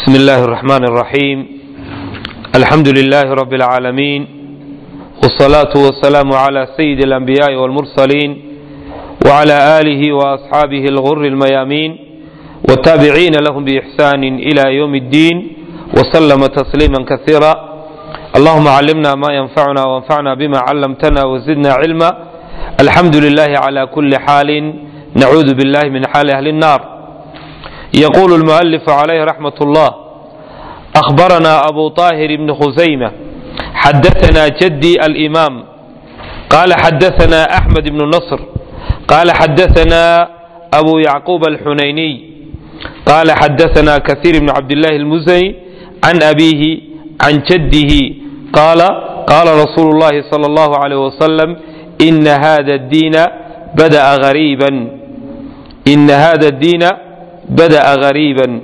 بسم الله الرحمن الرحيم الحمد لله رب العالمين والصلاة والسلام على سيد الأنبياء والمرسلين وعلى آله وأصحابه الغر الميامين والتابعين لهم بإحسان إلى يوم الدين وسلم تسليما كثيرا اللهم علمنا ما ينفعنا وانفعنا بما علمتنا وزدنا علما الحمد لله على كل حال نعوذ بالله من حال أهل النار يقول المؤلف عليه رحمة الله أخبرنا أبو طاهر بن خزيمة حدثنا جدي الإمام قال حدثنا أحمد بن نصر قال حدثنا أبو يعقوب الحنيني قال حدثنا كثير بن عبد الله المزني عن أبيه عن جده قال قال رسول الله صلى الله عليه وسلم إن هذا الدين بدأ غريبا إن هذا الدين بدأ غريبا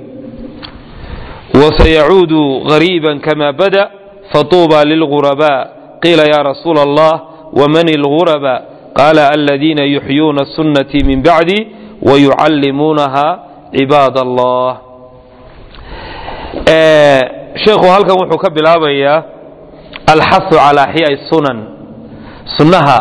وسيعود غريبا كما بدأ فطوبى للغرباء قيل يا رسول الله ومن الغرباء قال الذين يحيون السنة من بعدي ويعلمونها عباد الله sheekhu halkan wuxuu ka bilaabayaa alxasu calaa axyaai sunan sunnaha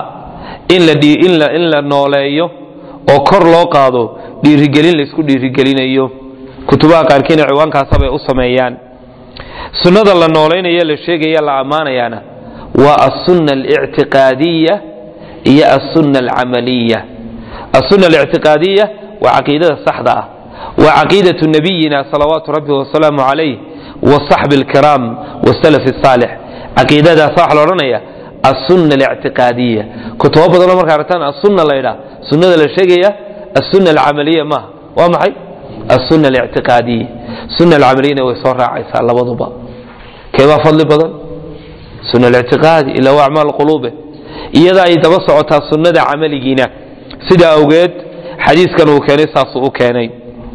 in la nooleeyo oo kor loo qaado dhiirigelin laysku dhiirigelinayo kutubaha qaarkiina ciwaankaasabay u sameeyaan sunnada la noolaynayo la sheegaya la ammaanayaana waa asunna alictiqaadiya iyo asunna alcamaliya asunna alictiqaadiya waa caqiidada saxda ah waa caqiidatu nabiyina salawaatu rabbi wasalaamu calayh wasaxbi alkiraam wasalaf saalix caqiidadaasa waxa la odhanaya asunna alictiqaadiya kutubo badanoo markaa aragtaan asunna la ydhaa sunnada la sheegaya asunna alcamaliya maaha waa maxay asunna alictiqaadiya sunna alcamaliyana way soo raacaysaa labaduba keebaa fadli badan sunna alictiqaadi ila waa acmaal quluube iyada ay daba socotaa sunnada camaligiina sidaa awgeed xadiiskan uu keenay saasuu u keenay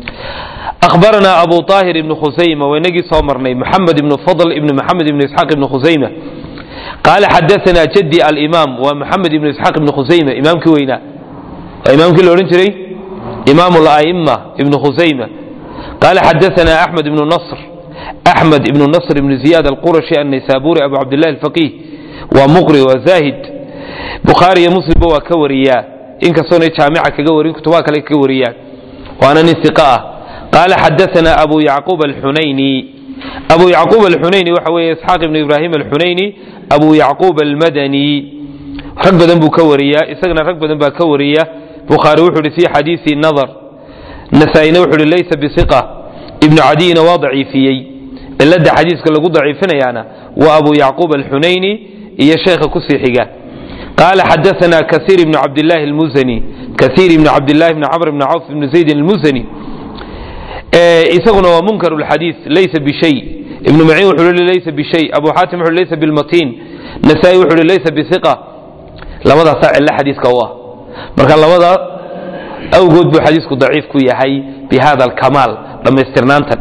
أخبرنا أبو طاهر بن خزيمة ونجي صومرني محمد بن فضل بن محمد بن إسحاق بن خزيمة قال حدثنا جدي الإمام ومحمد بن إسحاق بن خزيمة إمام كوينا إمام كل أورنتري إمام الأئمة ابن خزيمة قال حدثنا أحمد بن نصر أحمد بن نصر بن زياد القرشي النيسابوري أبو عبد الله الفقيه ومقري وزاهد بخاري مسلم وكوريا إن كسوني جامعة كوري كتباك لك كوريا وأنا نسقاء قال حدثنا أبو يعقوب الحنيني أبو يعقوب الحنيني وحوي إسحاق بن إبراهيم الحنيني أبو يعقوب المدني رقبة ذنبو كوريا إسقنا رقبة ذنبا كوريا بخاري وحول في حديث النظر نسائي وحول ليس بثقة ابن عدي وضعي فيي إلا حديث كلا ضعي فينا وأبو يعقوب الحنيني هي شيخ كسيحيقا قال حدثنا كثير بن عبد الله المزني كثير بن عبد الله بن عمرو بن عوف بن زيد المزني isaguna waa munkar lxadiid laysa bishay ibnu maciin wuxuu li laysa bishay abu xaatim wuxuu laysa bilmatiin nasaa-i wuxuu li laysa biiqa labadaasaa cilo xadiiska u ah marka labada awgood buu xadiisku daciif ku yahay bi hada alkamaal dhammaystirnaantan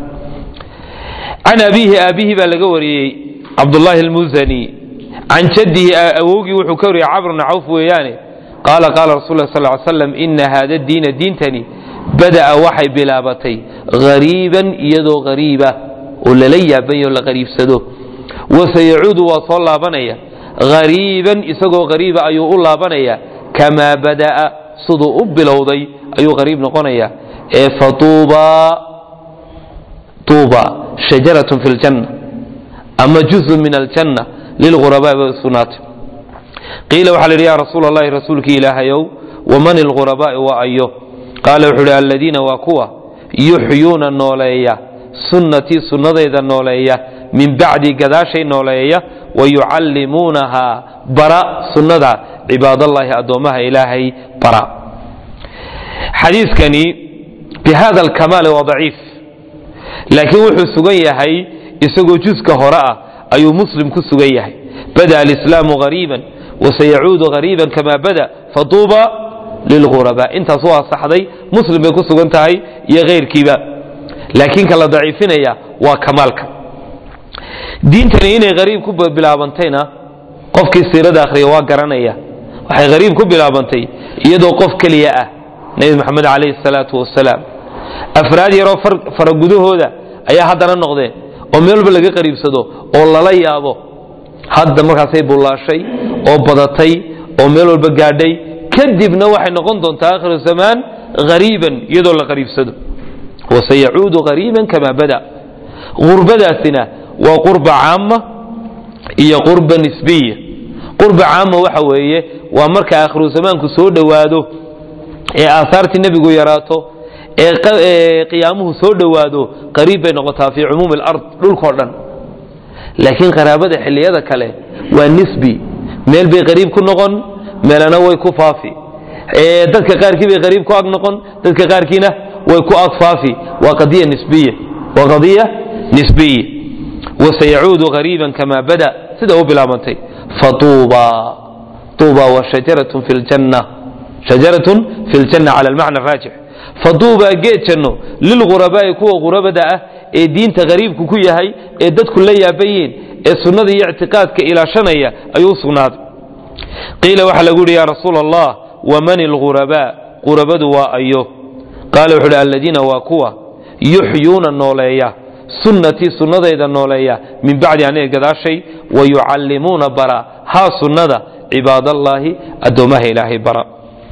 can abiihi aabihi baa laga wariyey cabdullaahi almuzani can jaddihi awowgii wuxuu ka wariyey camr bna cawf weeyaane qaala qaala rasul lah sal ly slam ina hada diina diintani bada'a waxay bilaabatay hariiban iyadoo hariiba oo lala yaabanyo la qariibsado wasayacuudu waa soo laabanaya hariiban isagoo hariiba ayuu u laabanaya kamaa bada'a siduu u bilowday ayuu hariib noqonaya ee fatuuba tuuba shajaratun fi ljanna ama juzun min aljanna lilghurabaa bay usugnaatay qiila waxaa la yidhi yaa rasuul allahi rasuulkii ilaahayow waman ilghurabaa'i waa ayo qaala wuxuu uhi aladiina waa kuwa yuxyuuna nooleeya sunnatii sunnadayda nooleeya min bacdi gadaashay nooleeya wayucallimuunahaa bara sunnada cibaadallaahi addoommaha ilaahay bara xadiiskani bi hada alkamaali waa daciif laakiin wuxuu sugan yahay isagoo juska hore ah ayuu muslim ku sugan yahay bada alislaamu hariiban wasayacuudu hariiban kama bada fatuuba lilghurabaa intaas waa saxday muslim bay ku sugan tahay iyo keyrkiiba laakiin ka la daciifinaya waa kamaalka diintani inay hariib ku bilaabantayna qofkii siirada akhriya waa garanaya waxay hariib ku bilaabantay iyadoo qof keliya ah nebi maxamed calayhi salaatu wasalaam afraad yaroo faragudahooda ayaa haddana noqdeen oo meel walba laga qariibsado oo lala yaabo hadda markaasay bullaashay oo badatay oo meel walba gaadhay kadibna waxay noqon doontaa aakhiru zamaan hariiban iyadoo la qariibsado wasayacuudu hariiban kamaa bada gurbadaasina waa qurba caama iyo qurba nisbiya qurba caama waxa weeye waa marka aakhiru zamaanku soo dhowaado ee aahaartii nebigu yaraato ee qiyaamuhu soo dhowaado qariib bay noqotaa fii cumuumi alard dhulkao dhan laakiin qaraabada xilliyada kale waa nisbi meel bay qariib ku noqon meelana way ku faafi dadka qaarkii bay qariib ku ag noqon dadka qaarkiina way ku ag faafi waa qadiya nisbiya waa qadiya nisbiya wasayacuudu qariiban kamaa bada sida u bilaabantay fatuuba tuuba wa shajaratun fi ljanna shajaratun fi ljanna cala almacna raajix faduuba geed janno lilghurabaa'i kuwa ghurabada ah ee diinta qariibku ku yahay ee dadku la yaabayiin ee sunnada iyo ictiqaadka ilaashanaya ayuu u sugnaaday qiila waxaa lagu yidhi yaa rasuul allah waman ilghurabaa ghurabadu waa ayo qaala wuxuu uhi alladiina waa kuwa yuxyuuna nooleeya sunnatii sunnadayda nooleeya min bacdi aniga gadaashay wa yucallimuuna bara haa sunnada cibaadallaahi addoommaha ilaahay bara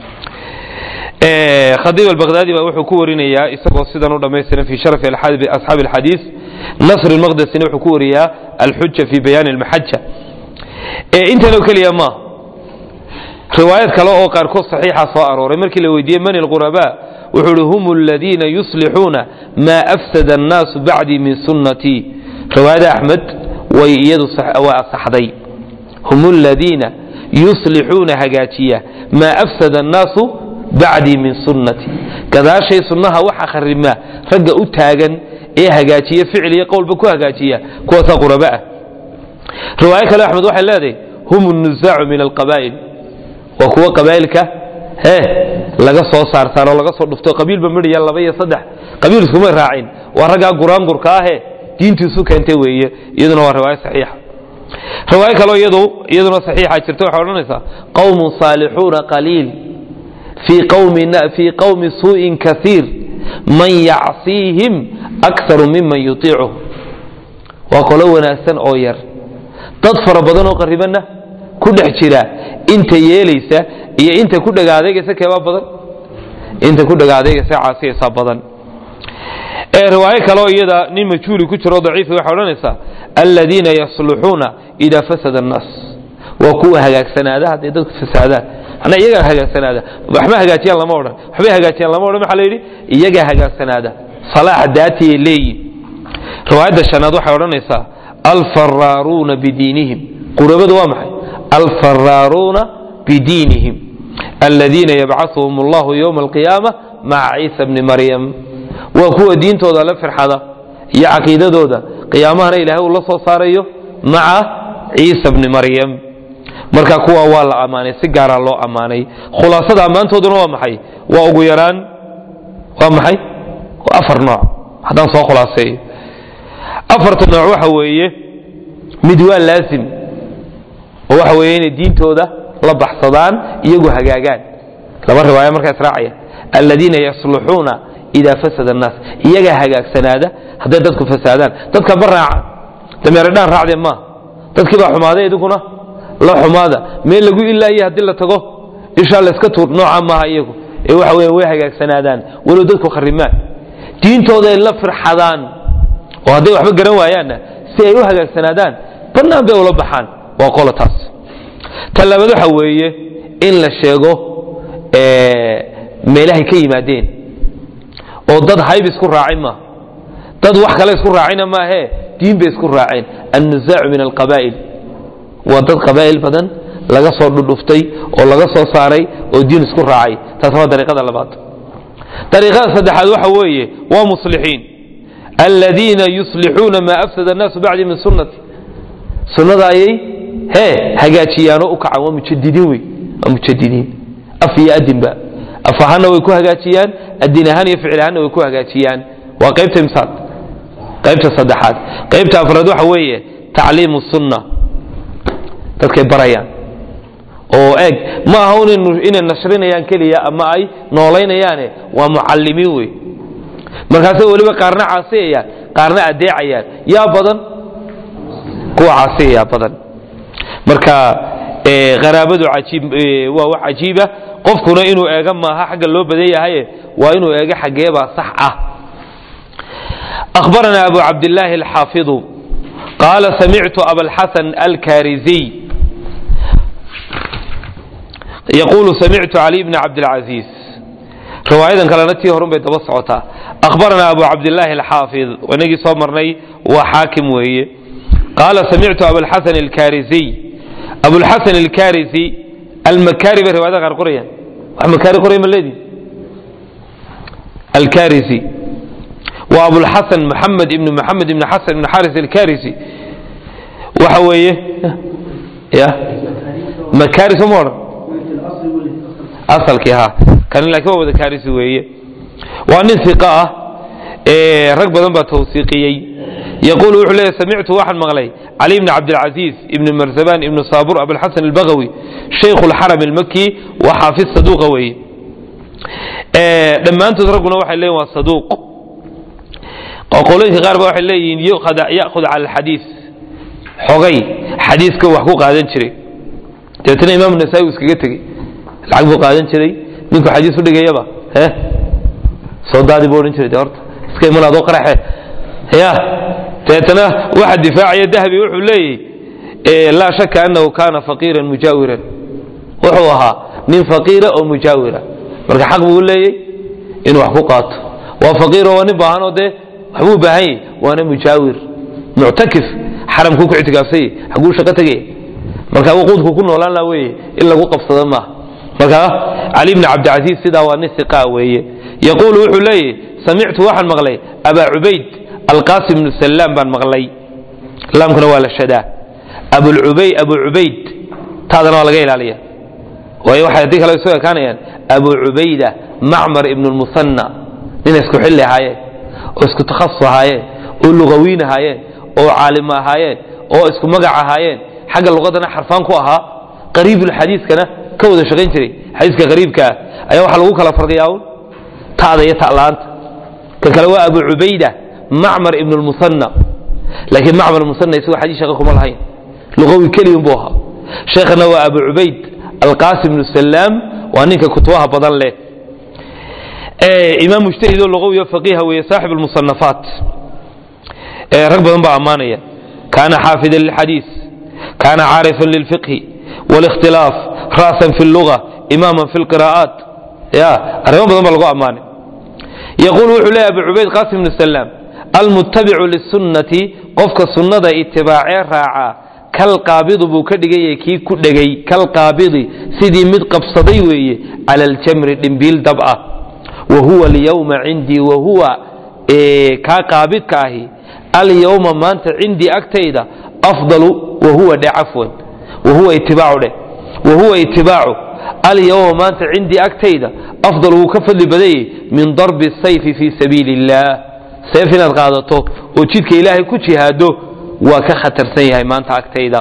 khadiib albaqdaadi baa wuxuu ku warinayaa isagoo sidan u dhammaystiran fi sharafi asxaabi alxadiis nasr almaqdesina wuxuu ku wariyaa alxuja fi bayaani almaxaja intanoo keliya ma riwaayad kale oo qaarkood saxiixa soo arooray markii la weydiiyey man ilghurabaa wuxuu uhi hum aladiina yuslixuuna maa afsada annaasu bacdii min sunnatii riwaayada axmed way iyadu waa asaxday hum aladiina yuslixuuna hagaajiya maa afsada annaasu bacdii min sunnati gadaashay sunnaha waxa kharimaa ragga u taagan ee hagaajiya ficil iyo qowlba ku hagaajiya kuwaasaa quraba ah riwaayo kale axmed waxay leedahay hum nuzaacu min alqabaa'il waa kuwa qabaa'ilka he laga soo saarsaar oo laga soo dhufto qabiilba midhaya laba iyo saddex qabiil iskuma raacin waa raggaa guraangurka ahe diintiisu keentay weeye iyaduna waa riwaayo saxiixa riwaayo kaleo iyadu iyaduna saxiixa jirta waxay odhanaysaa qawmun saalixuuna qaliil في قوم في قوم سوء كثير من يعصيهم أكثر ممن يطيعه وقال وناسان أو ير dad fara badan oo qaribana ku dhex jira inta yeelaysa iyo inta ku dhagaadeegaysa keebaa badan inta ku dhagaadeegaysa caasiyaysa badan ee riwaayo kale oo iyada nin majhuuli ku jiro daciif waxay odhanaysaa aladiina yasluxuuna idaa fasada annaas waa kuwa hagaagsanaada hadday dadku fasaadaan manaa iyagaa hagaagsanaada waxma hagaajiyaan lama odhan waxbay hagaajiyaan lama odhan maxaa la yidhi iyagaa hagaagsanaada salaaxa daatiyay leeyihin riwaayadda shanaad waxay odhanaysaa alfaraaruuna bidiinihim qurabadu waa maxay alfaraaruuna bidiinihim aladiina yabcauhum allahu yowma alqiyaama maca ciisa bni maryam waa kuwa diintooda la firxada iyo caqiidadooda qiyaamahana ilaahay uu la soo saarayo maca ciisa bni maryam marka kuwa waa la ammaanay si gaaraa loo ammaanay khulaasada ammaantooduna waa maxay waa ugu yaraan waa maxay waa afar nooc haddaan soo khulaaseeyo afarta nooc waxa weeye mid waa laasim oo waxa weeye inay diintooda la baxsadaan iyagu hagaagaan laba riwaaya markaa israacaya aladiina yasluxuuna idaa fasada annaas iyagaa hagaagsanaada hadday dadku fasaadaan dadka ba raaca dameeradhaan raacdee maaha dadkii baa xumaaday idinkuna la xumaada meel lagu ilaaye haddii la tago ishaa layska tuur nooca maaha iyagu ee waxa weeye way hagaagsanaadaan walow dadku kharimaan diintooda ay la firxadaan oo hadday waxba garan waayaanna si ay u hagaagsanaadaan bannaan bay ula baxaan waa qola taas ta labaad waxa weeye in la sheego meelahay ka yimaadeen oo dad hayb isku raacin maaha dad wax kale isku raacina maahee diin bay isku raaceen annuzaacu min alqabaa'il waa dad qabaa'il badan laga soo dhudhuftay oo laga soo saaray oo diin isku raacay taas waa dariiqada labaad dariiqada saddexaad waxa weeye waa muslixiin aladiina yuslixuuna maa afsada annaasu bacdi min sunnati sunnada ayay hee hagaajiyaanoo u kacaan waa mujadidiin wey waa mujadidiin af iyo adinba af ahaanna way ku hagaajiyaan adin ahaan iyo ficil ahaanna way ku hagaajiyaan waa qaybta imsaad qaybta saddexaad qaybta afraad waxa weeye tacliimu sunna dadkay barayaan oo eeg ma aha un inay nashrinayaan keliya ama ay noolaynayaane waa mucalimiin wey markaasay weliba qaarna caasiyayaan qaarna adeecayaan yaa badan kuwa caasiya yaa badan marka qaraabadu ajiib waa wax cajiiba qofkuna inuu eega maaha xagga loo badan yahaye waa inuu eega xaggeebaa sax ah أخبرنا أبو عبد الله الحافظ قال سمعت أبا الحسن الكارزي يقول سمعت علي بن عبد العزيز رواية كلانتي هرم بيت بصعتا أخبرنا أبو عبد الله الحافظ ونجي صمرني وحاكم وهي قال سمعت أبو الحسن الكارزي أبو الحسن الكارزي المكاري برواية غير قرية مكاري قرية من الذي الكارزي وأبو الحسن محمد بن محمد بن حسن بن حارث الكارثي وحويه يا مكارث مر أصل ها كان لك هو كارثي ويه وأن ثقة إيه رقبة ذنب توثيقي يقول وحليه سمعت واحد مغلي علي بن عبد العزيز ابن مرزبان ابن صابر أبو الحسن البغوي شيخ الحرم المكي وحافظ صدوق ويه إيه لما أنت ترقنا واحد ليه صدوق qolooyinka qaar ba waxay leeyihiin ya'khud cala alxadiis xogay xadiiska wax ku qaadan jiray dabeetana imaam nasaa-i uu iskaga tegey lacag buu qaadan jiray ninku xadiis u dhigayaba he soo daadi buu odhan jiray de horta iska iman adoo qaraxe ya dabeetana waxa difaacaya dahabi wuxuu leeyahy laa shaka annahu kaana faqiiran mujaawiran wuxuu ahaa nin faqiira oo mujaawira marka xaq buu leeyey inuu wax ku qaato waa faqiiro waa nin baahanoo dee waxbuu baahan yahy waana mujaawir muctakif xaramkuu ku ictikaafsay xaguu shaqo tegaya marka wuquudku ku noolaan laha weeye in lagu qabsado maaha marka cali bni cabdicasiis sidaa waa nin iqa weeye yaquulu wuxuu leeyahy samictu waxaan maqlay abaa cubayd alqaasim bnu salaam baan maqlay laamkuna waa la shadaa abulcubay abu cubayd taadana waa laga ilaaliya waayo waxay haddii kale isu ekaanayaan abu cubayda macmar ibnu lmusanna nina isku xilli ahaayeen oo isku takhasus ahaayeen oo lugawiin ahaayeen oo caalim ahaayeen oo isku magac ahaayeen xagga luqadana xarfaan ku ahaa qariibulxadiiskana ka wada shaqayn jiray xadiiska qariibkaa ayaa waxaa lagu kala farqiyaa un ta'da iyo ta'laanta ka kale waa abu cubayda macmar ibn lmusanna laakiin macmar musanna isagoo xadiis shaqa kuma lahayn lugawi keliyun buu ahaa sheekhana waa abu cubayd alqaasim bnu salaam waa ninka kutubaha badan leh imaam mujtahid oo lugawi oo faqiiha weeye saaxib almusanafaat rag badan baa ammaanaya kaana xaafidan lilxadiis kaana caarifan lilfiqhi wاlikhtilaaf ra'san fi اlluga imaaman fi اlqira'aat ya arrimo badan baa lagu ammaanay yaquul wuxuu leeyahy abu cubayd qasim bnu salaam almuttabicu lisunnati qofka sunnada itibaacee raacaa kalqaabidi buu ka dhigayay kii ku dhegay kalqaabidi sidii mid qabsaday weeye cala aljamri dhimbiil dab ah wahuwa alyawma cindii wahuwa kaa qaabidka ahi alyawma maanta cindii agtayda afdalu wahuwa dhe cafwan wahuwa itibaacu dheh wahuwa itibaacu alyawma maanta cindii agtayda afdal wuu ka fadli badayey min darbi sayfi fii sabiili illaah seef inaad qaadato oo jidka ilaahay ku jihaado waa ka khatarsan yahay maanta agtayda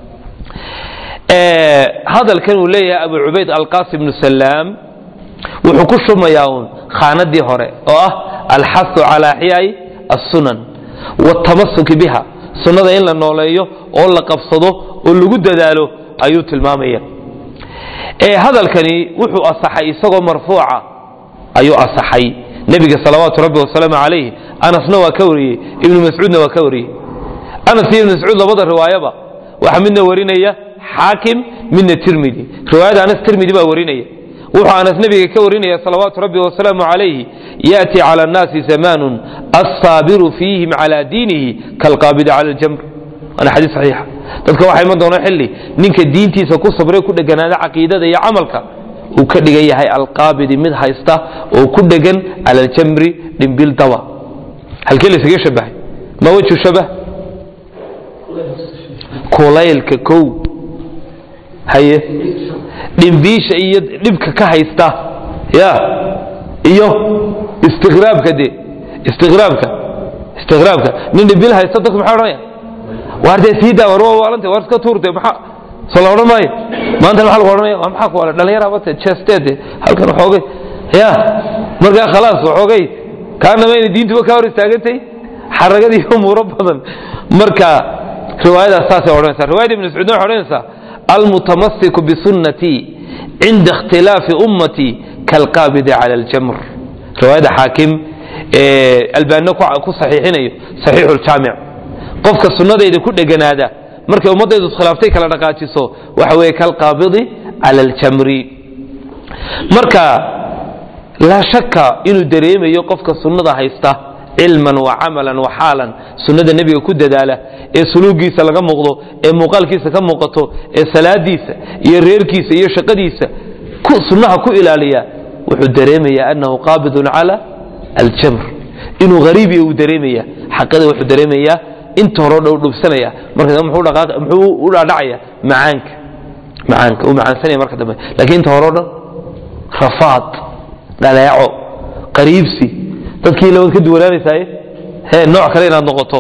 hadalkan uu leeyahay abu cubayd alqasim bnu salaam wuxuu ku shumayaa uun khaanadii hore oo ah alxasu calaa axyaai assunan wاtamasuki biha sunnada in la nooleeyo oo la qabsado oo lagu dadaalo ayuu tilmaamaya hadalkani wuxuu asaxay isagoo marfuuca ayuu asaxay nebiga salawaatu rabbi wasalaamu calayh anasna waa ka wariyey ibnu mascuudna waa ka wariyey anas iyo ibnu mascuud labada riwaayaba waxaa midna warinaya xaakim midna tirmidi riwaayada anas tirmidi baa warinaya wuxuu anas nebiga ka warinaya salawaatu rabbi wasalaamu calayhi yaأti calى الnaasi zamaanu asaabiru fiihim calى diinihi kalqaabidi cala اljamr waana xadiis saxiixa dadka waxaa iman doona xilli ninka diintiisa ku sabree ku dheganaada caqiidada iyo camalka uu ka dhigan yahay alqaabidi mid haysta oo ku dhegan cala aljamri dhimbil daba halkee laysaga shabahay ma wejhu shabah kulaylka kow haye dhimbiisha iyo dhibka ka haysta ya iyo istiqraabka de istiqraabka istiqraabka nin dhimbil haysta dadku maxay odhanaya waar dee sii daa war waa waalanta war iska tuurte maxaa soo la odhan maayo maanta maxaa lagu odhanaya waa maxaa ku wala dhalinyara bate chesteed halkan waxoogay ya markaa khalaas waxoogay kaanama inay diintuba kaa hor istaagantay xaragadii umuuro badan marka riwaayadaas saasay odhanaysaa riwaayada ibn mascuud waxay odhanaysaa almutamasiku bisunnatii cinda ikhtilaafi ummatii kalqaabidi cala aljamr riwaayada xaakim albaanina ku saxiixinayo saxiixu ljaamic qofka sunnadayda ku dheganaada markay ummaddaydu iskhilaaftay kala dhaqaajiso waxa weeye kalqaabidi cala aljamri marka laa shaka inuu dareemayo qofka sunnada haysta cilman wa camalan wa xaalan sunnada nebiga ku dadaala ee suluugiisa laga muuqdo ee muuqaalkiisa ka muuqato ee salaadiisa iyo reerkiisa iyo shaqadiisa sunnaha ku ilaaliya wuxuu dareemayaa annahu qaabidun cala aljamr inuu hariibiya uu dareemaya xaqada wuxuu dareemayaa inta hore dhow dhubsanaya marka muxuu u dhaadhacaya macaanka macaanka uu macaansanaya marka dambe laakiin inta hore o dhan rafaad dhaleeco qariibsi dadkii labaad ka duwanaanaysaaye he nooc kale inaad noqoto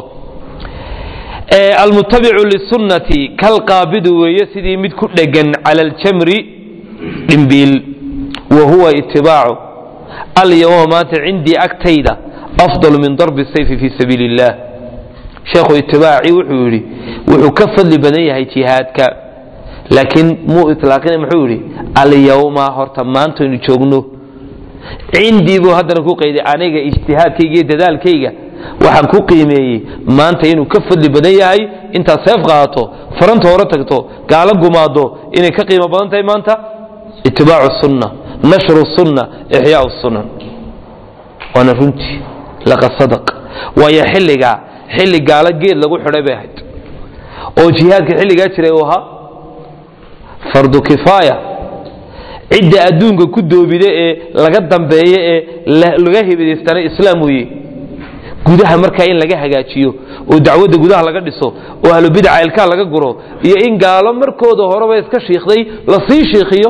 almutabicu lisunnati kalqaabidu weeye sidii mid ku dhegan cala aljamri dhimbiil wa huwa itibaacu alyawma maanta cindii agtayda afdal min darbi sayfi fi sabiili illah sheekhu itibaacii wuxuu yidhi wuxuu ka fadli badan yahay jihaadka laakiin muu ilaaqina muxuu yidhi alyawma horta maantaynu joogno cindii buu haddana ku qayday aniga ijtihaadkayga iyo dadaalkayga waxaan ku qiimeeyey maanta inuu ka fadli badan yahay intaad seef qaadato faranta hore tagto gaalo gumaado inay ka qiimo badan tahay maanta itibaacu sunna nashru sunna ixyaau sunan waana runtii laqad sadaq waayo xilligaa xilli gaalo geed lagu xidhay bay ahayd oo jihaadka xilligaa jiray uu ahaa fardu kifaaya cidda adduunka ku doobida ee laga dambeeya ee laga hibidaystana islaam weeye gudaha markaa in laga hagaajiyo oo dacwadda gudaha laga dhiso oo ahlubidca ilkaa laga guro iyo in gaalo markooda horeba iska shiikhday lasii shiikhiyo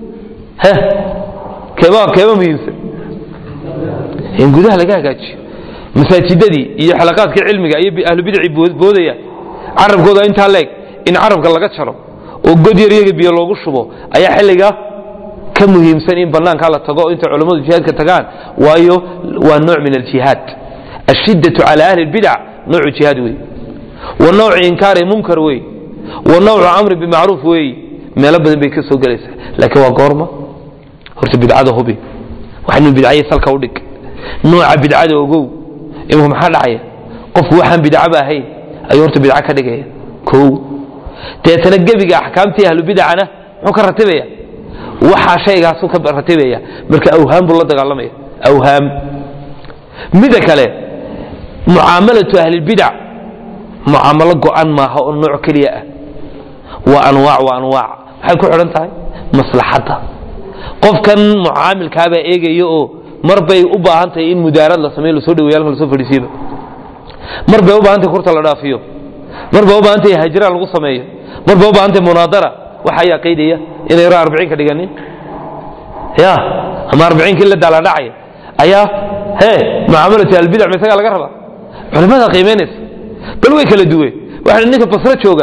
keeba keeba muhiimsan in gudaha laga hagaajiyo masaajidadii iyo xalaqaadka cilmiga iyo ahlubidci boodaya carabkooda intaa leeg in carabka laga jaro oo god yar iyaga biyo loogu shubo ayaa xilliga ka muhiimsan in banaankaa la tago intay culammadu jihaadka tagaan waayo waa nooc min aljihaad ashiddatu cala ahli lbidac noocu jihaad wey wa nawcu inkaari munkar wey wa nawcu amri bimacruuf wey meelo badan bay ka soo gelaysaa laakiin waa goorma horta bidcada hubi waxaynu bidcaye salka u dhig nooca bidcada ogow imika maxaa dhacaya qofku waxaan bidcaba ahayn ayuu horta bidco ka dhigaya kow deetana gebiga axkaamtii ahlubidacana muxuu ka ratibaya waxaa shaygaasuu ka ratibaya marka awhaam buu la dagaalamaya awhaam mida kale mucaamalatu ahlilbidac mucaamalo go'an maaha oo nooc keliya ah waa anwaac waa anwaac waxay ku xidhan tahay maslaxadda qofkan mucaamilkaabaa eegaya oo mar bay u baahan tahay in mudaarad la sameyo lasoo dhaweeyo halka lasoo fadhiisiiba mar bay u baahan tahay kurta la dhaafiyo mar bay u baahan tahay hajiraan lagu sameeyo mar bay u baahan tahay munaadara waxa ayaa qaydaya inay ra arbiciin ka dhiganin ya ama arbiciinkii la daaladhacaya ayaa he mucaamalatu albidac ma isagaa laga rabaa culimada qiimaynaysa bal way kala duwe waxa ninka basro jooga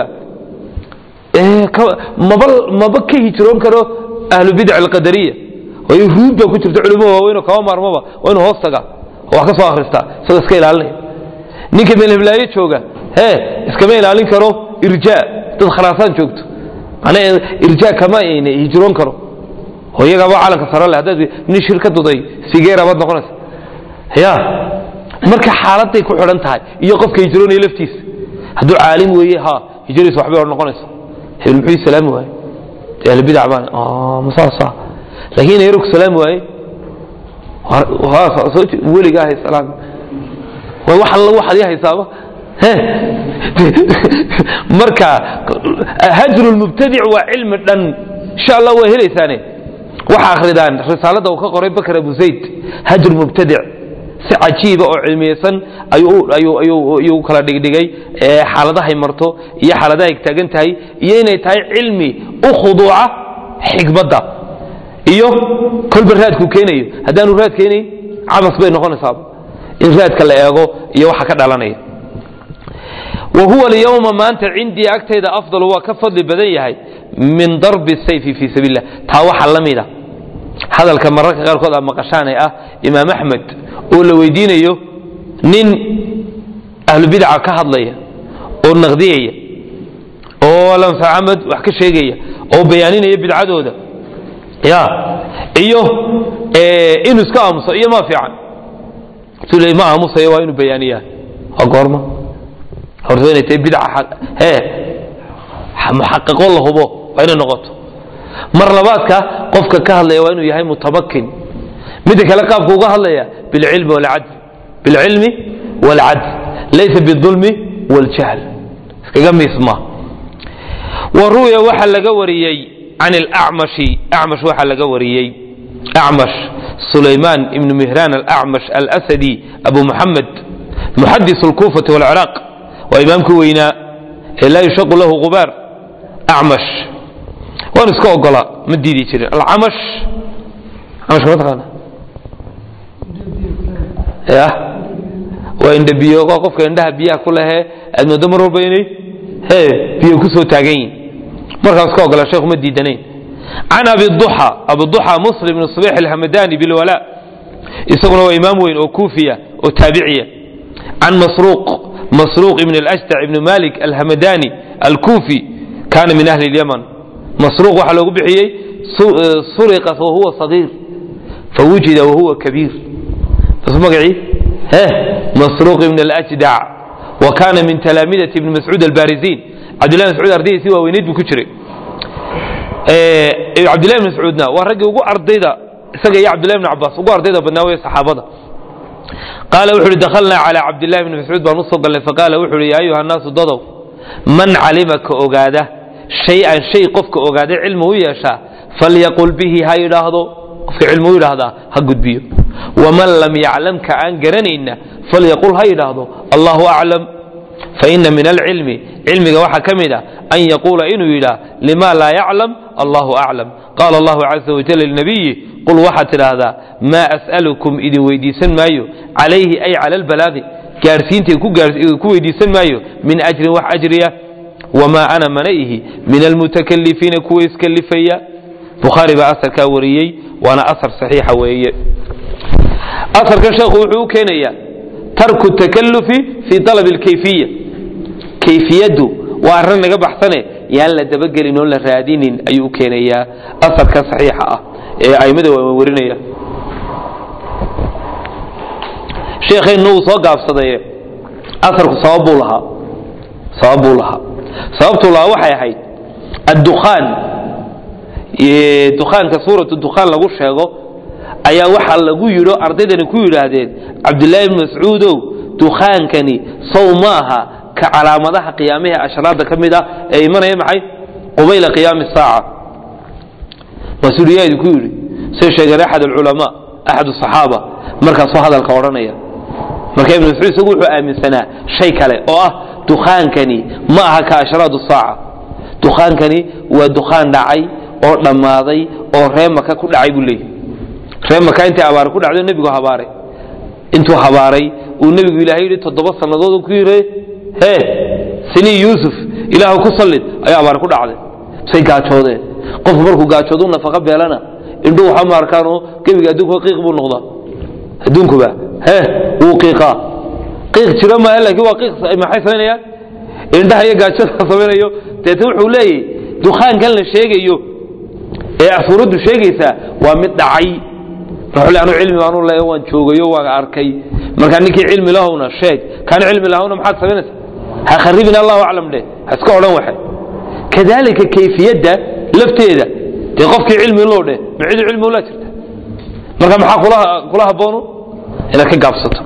maba maba ka hijroon karo ahlubidac alqadariya waayo ruud baa ku jirta culimo waaweyn oo kaba maarmaba waa inuu hoos taga oo wax ka soo akhristaa isagoo iska ilaalinaya ninka meelheblaayo jooga he iskama ilaalin karo irjaa dad kharaasaan joogto macnaha irjaa kama ayna hijroon karo oo iyagaaba calanka sare leh haddaad nin shir ka duday sigeera baad noqonaysa ya marka xaaladay ku xidhan tahay iyo qofka hijroonaya laftiisa hadduu caalim weeye ha hijradiisa waxbay hor noqonaysa hebel muxuu salaami waaye dee ahlubidac baan masaasa laakiin inay yarku salaami waaye weliga ahay salaam way wax alla waxaad ii haysaaba marka hajru lmubtadic waa cilmi dhan insha allah waa helaysaane waxa akhridaan risaalada uu ka qoray bakr abu zayd hajr mubtadic si cajiiba oo cilmiyeysan ayuu kala dhigdhigay xaaladahay marto iyo xaaladahay taagan tahay iyo inay tahay cilmi u khuduuca xikmadda iyo kolba raadku keenayo haddaanu raad keenayn cabas bay noqonaysaa in raadka la eego iyo waxa ka dhalanaya wa huwa alyawma maanta cindii agtayda afdalu waa ka fadli badan yahay min darbi sayfi fii sabiil lah taa waxaa la mida hadalka mararka qaarkood aa maqashaane ah imaam axmed oo la weydiinayo nin ahlubidca ka hadlaya oo naqdiyaya oo lanfacamad wax ka sheegaya oo bayaaninaya bidcadooda ya iyo inuu iska aamuso iyo ma fiican intuu le ma aamusayo waa inuu bayaaniyaa waa goorma horta inay tahay bidca hee muxaqiqo la hubo waa inay noqoto mar labaadka qofka ka hadlaya waa inuu yahay mutamakin midda kale qaabku uga hadlaya bilcilmi walcadl bilcilmi walcadl laysa bidulmi waljahl iskaga miisma wa ru'ya waxaa laga wariyey can alacmashi acmash waxaa laga wariyey acmash sulaymaan ibnu mihraan alacmash alasadi abu muxamed muxadis alkuufati walciraaq waa imaamkii weynaa ee laa yushaqu lahu gubaar acmash waan iska ogolaa ma diidi jirin alcamash camash ma taqaana ya waa indhabiyo waa qofka indhaha biyaha ku lehee aad moodo mar walba inay he biyo ku soo taagan yihin markaas ka ogola sheekhu ma diidanayn can abi duxa abu duxa muslim ibn subix alhamadani bilwala isaguna waa imaam weyn oo kuufiya oo taabiciya can masruuq masruuq ibn alajdac ibn malik alhamadani alkuufi kana min ahli اlyaman masruuq waxaa loogu bixiyey suriqa wahuwa sagiir fawujida wahuwa kabiir bas magacii he masruuq ibn alajdac wa kana min talaamidati ibn mascuud albarizin cabdillahi mascuud ardaydiisii waaweyneyd buu ku jiray cabdillahi ibn mascuudna waa raggii ugu ardayda isaga iyo cabdillahi ibn cabaas ugu ardayda badnaa weye saxaabada qaala wuxu uhi dakhalnaa calaa cabdillahi ibni mascuud baan usoo gallay faqaala wuxu uhi yaa ayuha nnaasu dadow man calima ka ogaada shay-an shay qofka ogaaday cilmi u yeeshaa falyaqul bihi ha yidhaahdo qofka cilmi u yidhaahdaa ha gudbiyo waman lam yaclam ka aan garanayna falyaqul ha yidhaahdo allahu aclam faina min alcilmi cilmiga waxaa ka mid a an yaquula inuu yidhaah lima laa yaclam allahu aclam qaala allahu caza wajal linabiyi qul waxaad tidhaahdaa maa as'alukum idin weydiisan maayo calayhi ay cala albalaaqi gaarsiinta ku weydiisan maayo min ajrin wax ajriya wamaa ana mana ihi min almutakalifiina kuwa iskalifaya bukhaari baa asarkaa wariyey waana asar saxiixa weeye asarkan sheekhu wuxuu u keenayaa tarku takalufi fii alab alkayfiya kayfiyaddu waa arrin naga baxsane yaan la dabagelin oon la raadinin ayuu u keenayaa asarka saxiixa ah ee aimada waa warinaya sheekheennu uu soo gaabsadaye asarku sabab buu lahaa sabab buu lahaa sababtuu lahaa waxay ahayd addukhaan dukhaanka suuratu dukhaan lagu sheego ayaa waxaa lagu yidho ardaydani ku yidhaahdeen cabdillaahi ibni mascuudow dukhaankani sow ma aha ka calaamadaha qiyaamihii ashraada ka mid ah ee imanaya maxay qubayla qiyaami saaca mas-uuliyaa idinku yidhi say sheegeen axad alculamaa axad asaxaaba markaasoo hadalka odhanaya marka ibn mascuud isagu wuxuu aaminsanaa shay kale oo ah dukhaankani ma aha ka ashraadu saaca dukhaankani waa dukhaan dhacay oo dhammaaday oo ree maka ku dhacay buu leeyahy ree maka intay abaare ku dhacdo nebigu habaaray intuu habaaray uu nebigu ilaahay yidhi toddoba sannadood ku yidhi hee sinii yuusuf ilaahu ku sallid ayaa abaare ku dhacday say gaajoodeen qofku markuu gaajoodu nafaqa beelana indhuhu waxa ma arkaanoo gebiga adduunkuba qiiq buu noqdaa adduunkuba hee wuu qiiqaa qiiq jiro maaha laakiin waa qiiq maxay samaynayaan indhaha iyo gaajada samaynayo deete wuxuu leeyahy dukhaankan la sheegayo ee suuraddu sheegaysaa waa mid dhacay wuxuu anu cilmi baanu leeya waan joogayo waan arkay marka ninkii cilmi lahowna sheeg kaan cilmi lahowna maxaad samaynaysa ha kharibin allahu aclam dheh ha iska odhan waxe kadalika kayfiyadda lafteeda dee qofkii cilmi loo dheh ma cid cilmi ula jirta marka maxaa kula habboonu inaad ka gaabsato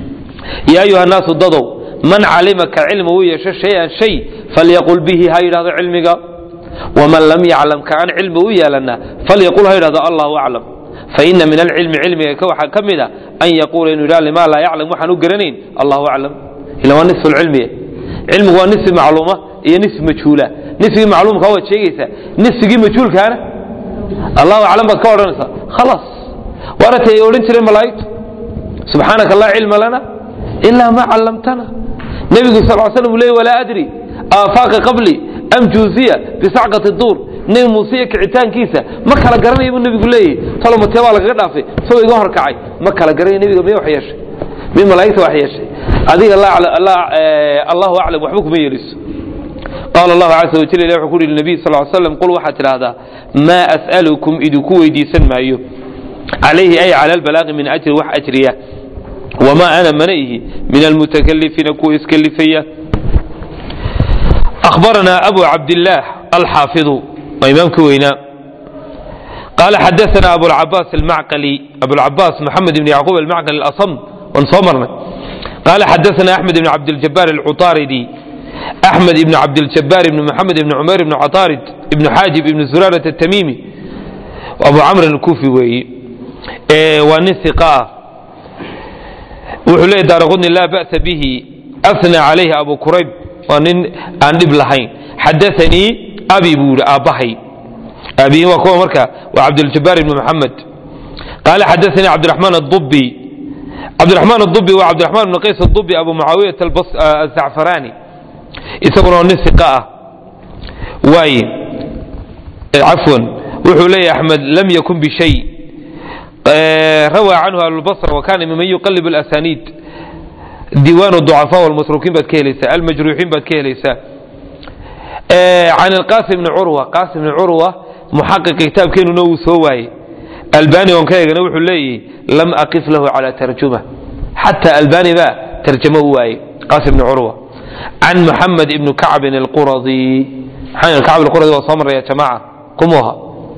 yaa ayuha naasu dadow man calima ka cilmi u yeesho shay-an shay falyaqul bihi ha yidhahdo cilmiga waman lam yaclam ka aan cilmi u yeelana falyaqul ha yidhahdo allahu aclam faina min alcilmi cilmiga waxaa ka mid a an yaquula inuu yidhah lima laa yaclam waxaan u garanayn allahu aclam ila waa nisfu lcilmiye cilmigu waa nisfi macluuma iyo nisfi majhuula nisfigii macluumka waad sheegaysaa nisfigii majhuulkaana allahu aclam baad ka odhanaysaa khalaas waaratay ay odhan jireen malaa'igtu subxaanaka laa cilma lana ilaa ma callamtana nebigu sal slam uu leey walaa adri aafaaqa qabli am juuziya bisacqati duur nebi muuse iyo kicitaankiisa ma kala garanaya buu nebigu leeyahy talo matee baa lagaga dhaafay isagoo iga horkacay ma kala garanaya nebiga miya wax yeeshay miya malaa'igta wax yeeshay adiga allahu aclam waxba kuma yeeliso qaala allahu caza wajal ilah wuxuu ku yidhi nabiy sal slam qul waxaad tidhaahdaa maa as'alukum idinku weydiisan maayo calayhi ay cala albalaaqi min ajri wax ajriya wamaa ana mana ihi min almutakalifiina kuwa iskalifaya أخبرنا أبو عبد الله الحافظ وإمام كوينا قال حدثنا أبو العباس المعقلي أبو العباس محمد بن يعقوب المعقلي الأصم وانصمرنا قال حدثنا أحمد بن عبد الجبار العطاردي أحمد بن عبد الجبار بن محمد بن عمير بن عطارد بن حاجب بن زرارة التميمي وأبو عمرو الكوفي وي إيه ونثقة وحليه دار لا بأس به أثنى عليه أبو كريب nin aan dhib lahayn xadaanii abi buu yidhi aabbahay aabihi waa kuwa marka waa cabduljabaar ibni maxamed qaala xadaanii cabdiraxmaan adubi cabdiraxmaan adubi waa cabdiraxmaan ibni qays adubi abu mucaawiyat azacfaraani isaguna oo nin siqa ah waaye cafwan wuxuu leeyahy axmed lam yakun bishay rawaa canhu ahlulbasra wa kana miman yuqalib alasaniid diiwaan ducafaa walmasruukiin baad ka helaysaa almajruuxiin baad ka helaysaa can alqasim bni curwa qaasim bni curwa muxaqiqa kitaabkeenuna wuu soo waayey albani on ka eegana wuxuu leeyahy lam aqif lahu cala tarjuma xataa albani baa tarjamo u waayey qaasim bni curwa can muxamed ibni kacbin alquradi maxamed ibn kacb alquradi waa soo maraya jamaaca kumuha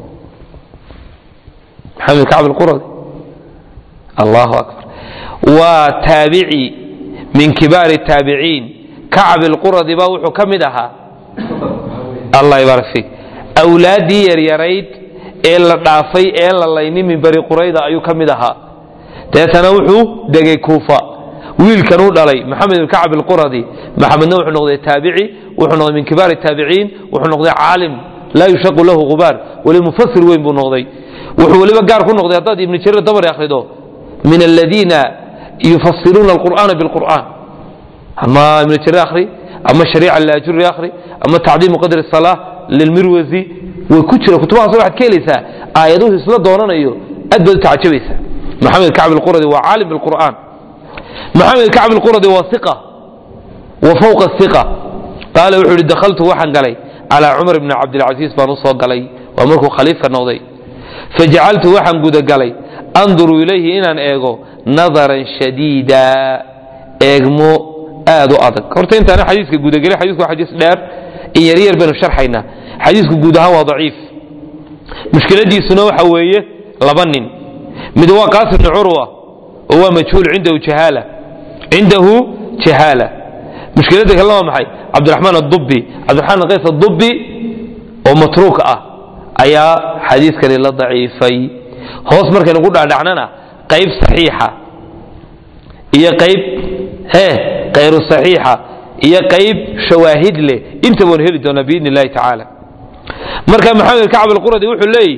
maxamed ibn kacb alquradi allahu akbar waa taabici min kibaari taabiciin kacb ilquradi baa wuxuu ka mid ahaa allah ybarak fiik awlaaddii yaryarayd ee la dhaafay ee la layni min bari qurayda ayuu ka mid ahaa deetana wuxuu degay kuufa wiilkan u dhalay maxamed ibn kacb ilquradi maxamedna wuxuu noqday taabici wuxuu noqday min kibaari taabiciin wuxuu noqday caalim laa yushaqu lahu gubaar weli mufasir weyn buu noqday wuxuu weliba gaar ku noqday haddaad ibni jarir dabari akhrido min aladiina yufasiruuna alqur'aana bilqur'aan ama ibn jarir akhri ama shariica liajuri akhri ama tacdiimu qadri salaa lilmirwasi way ku jira kutubahaas waxaad ka helaysaa aayaduhu isla doonanayo aad baad u tacajabaysaa maxamed kacb alquradi waa caalim bilqur'aan maxamed kacb alquradi waa iqa wa fawqa iqa qaala wuxuu ihi dakhaltu waxaan galay calaa cumar bni cabdilcasiis baan u soo galay waa markuu khaliifka noqday fajacaltu waxaan gudagalay anduru ilayhi inaan eego nadaran shadiida eegmo aad u adag horta intaana xadiiska gudagelin xadiisku waa xadiis dheer in yaryar baynu sharxaynaa xadiisku guud ahaan waa daciif mushkiladiisuna waxa weeye laba nin mid waa qaasim bni curwa oo waa majhuul cindahu jahaala cindahu jahaala mushkiladda kalena waa maxay cabdiraxmaan adubi cabdiraxmaan qays adubi oo matruuk ah ayaa xadiiskani la daciifay hoos markaynu ku dhaadhacnana qayb saxiixa iyo qayb he kayru saxiixa iyo qayb shawaahid leh inta waan heli doonaa biidni illahi tacaala marka maxamed kacb alquradi wuxuu leeyihi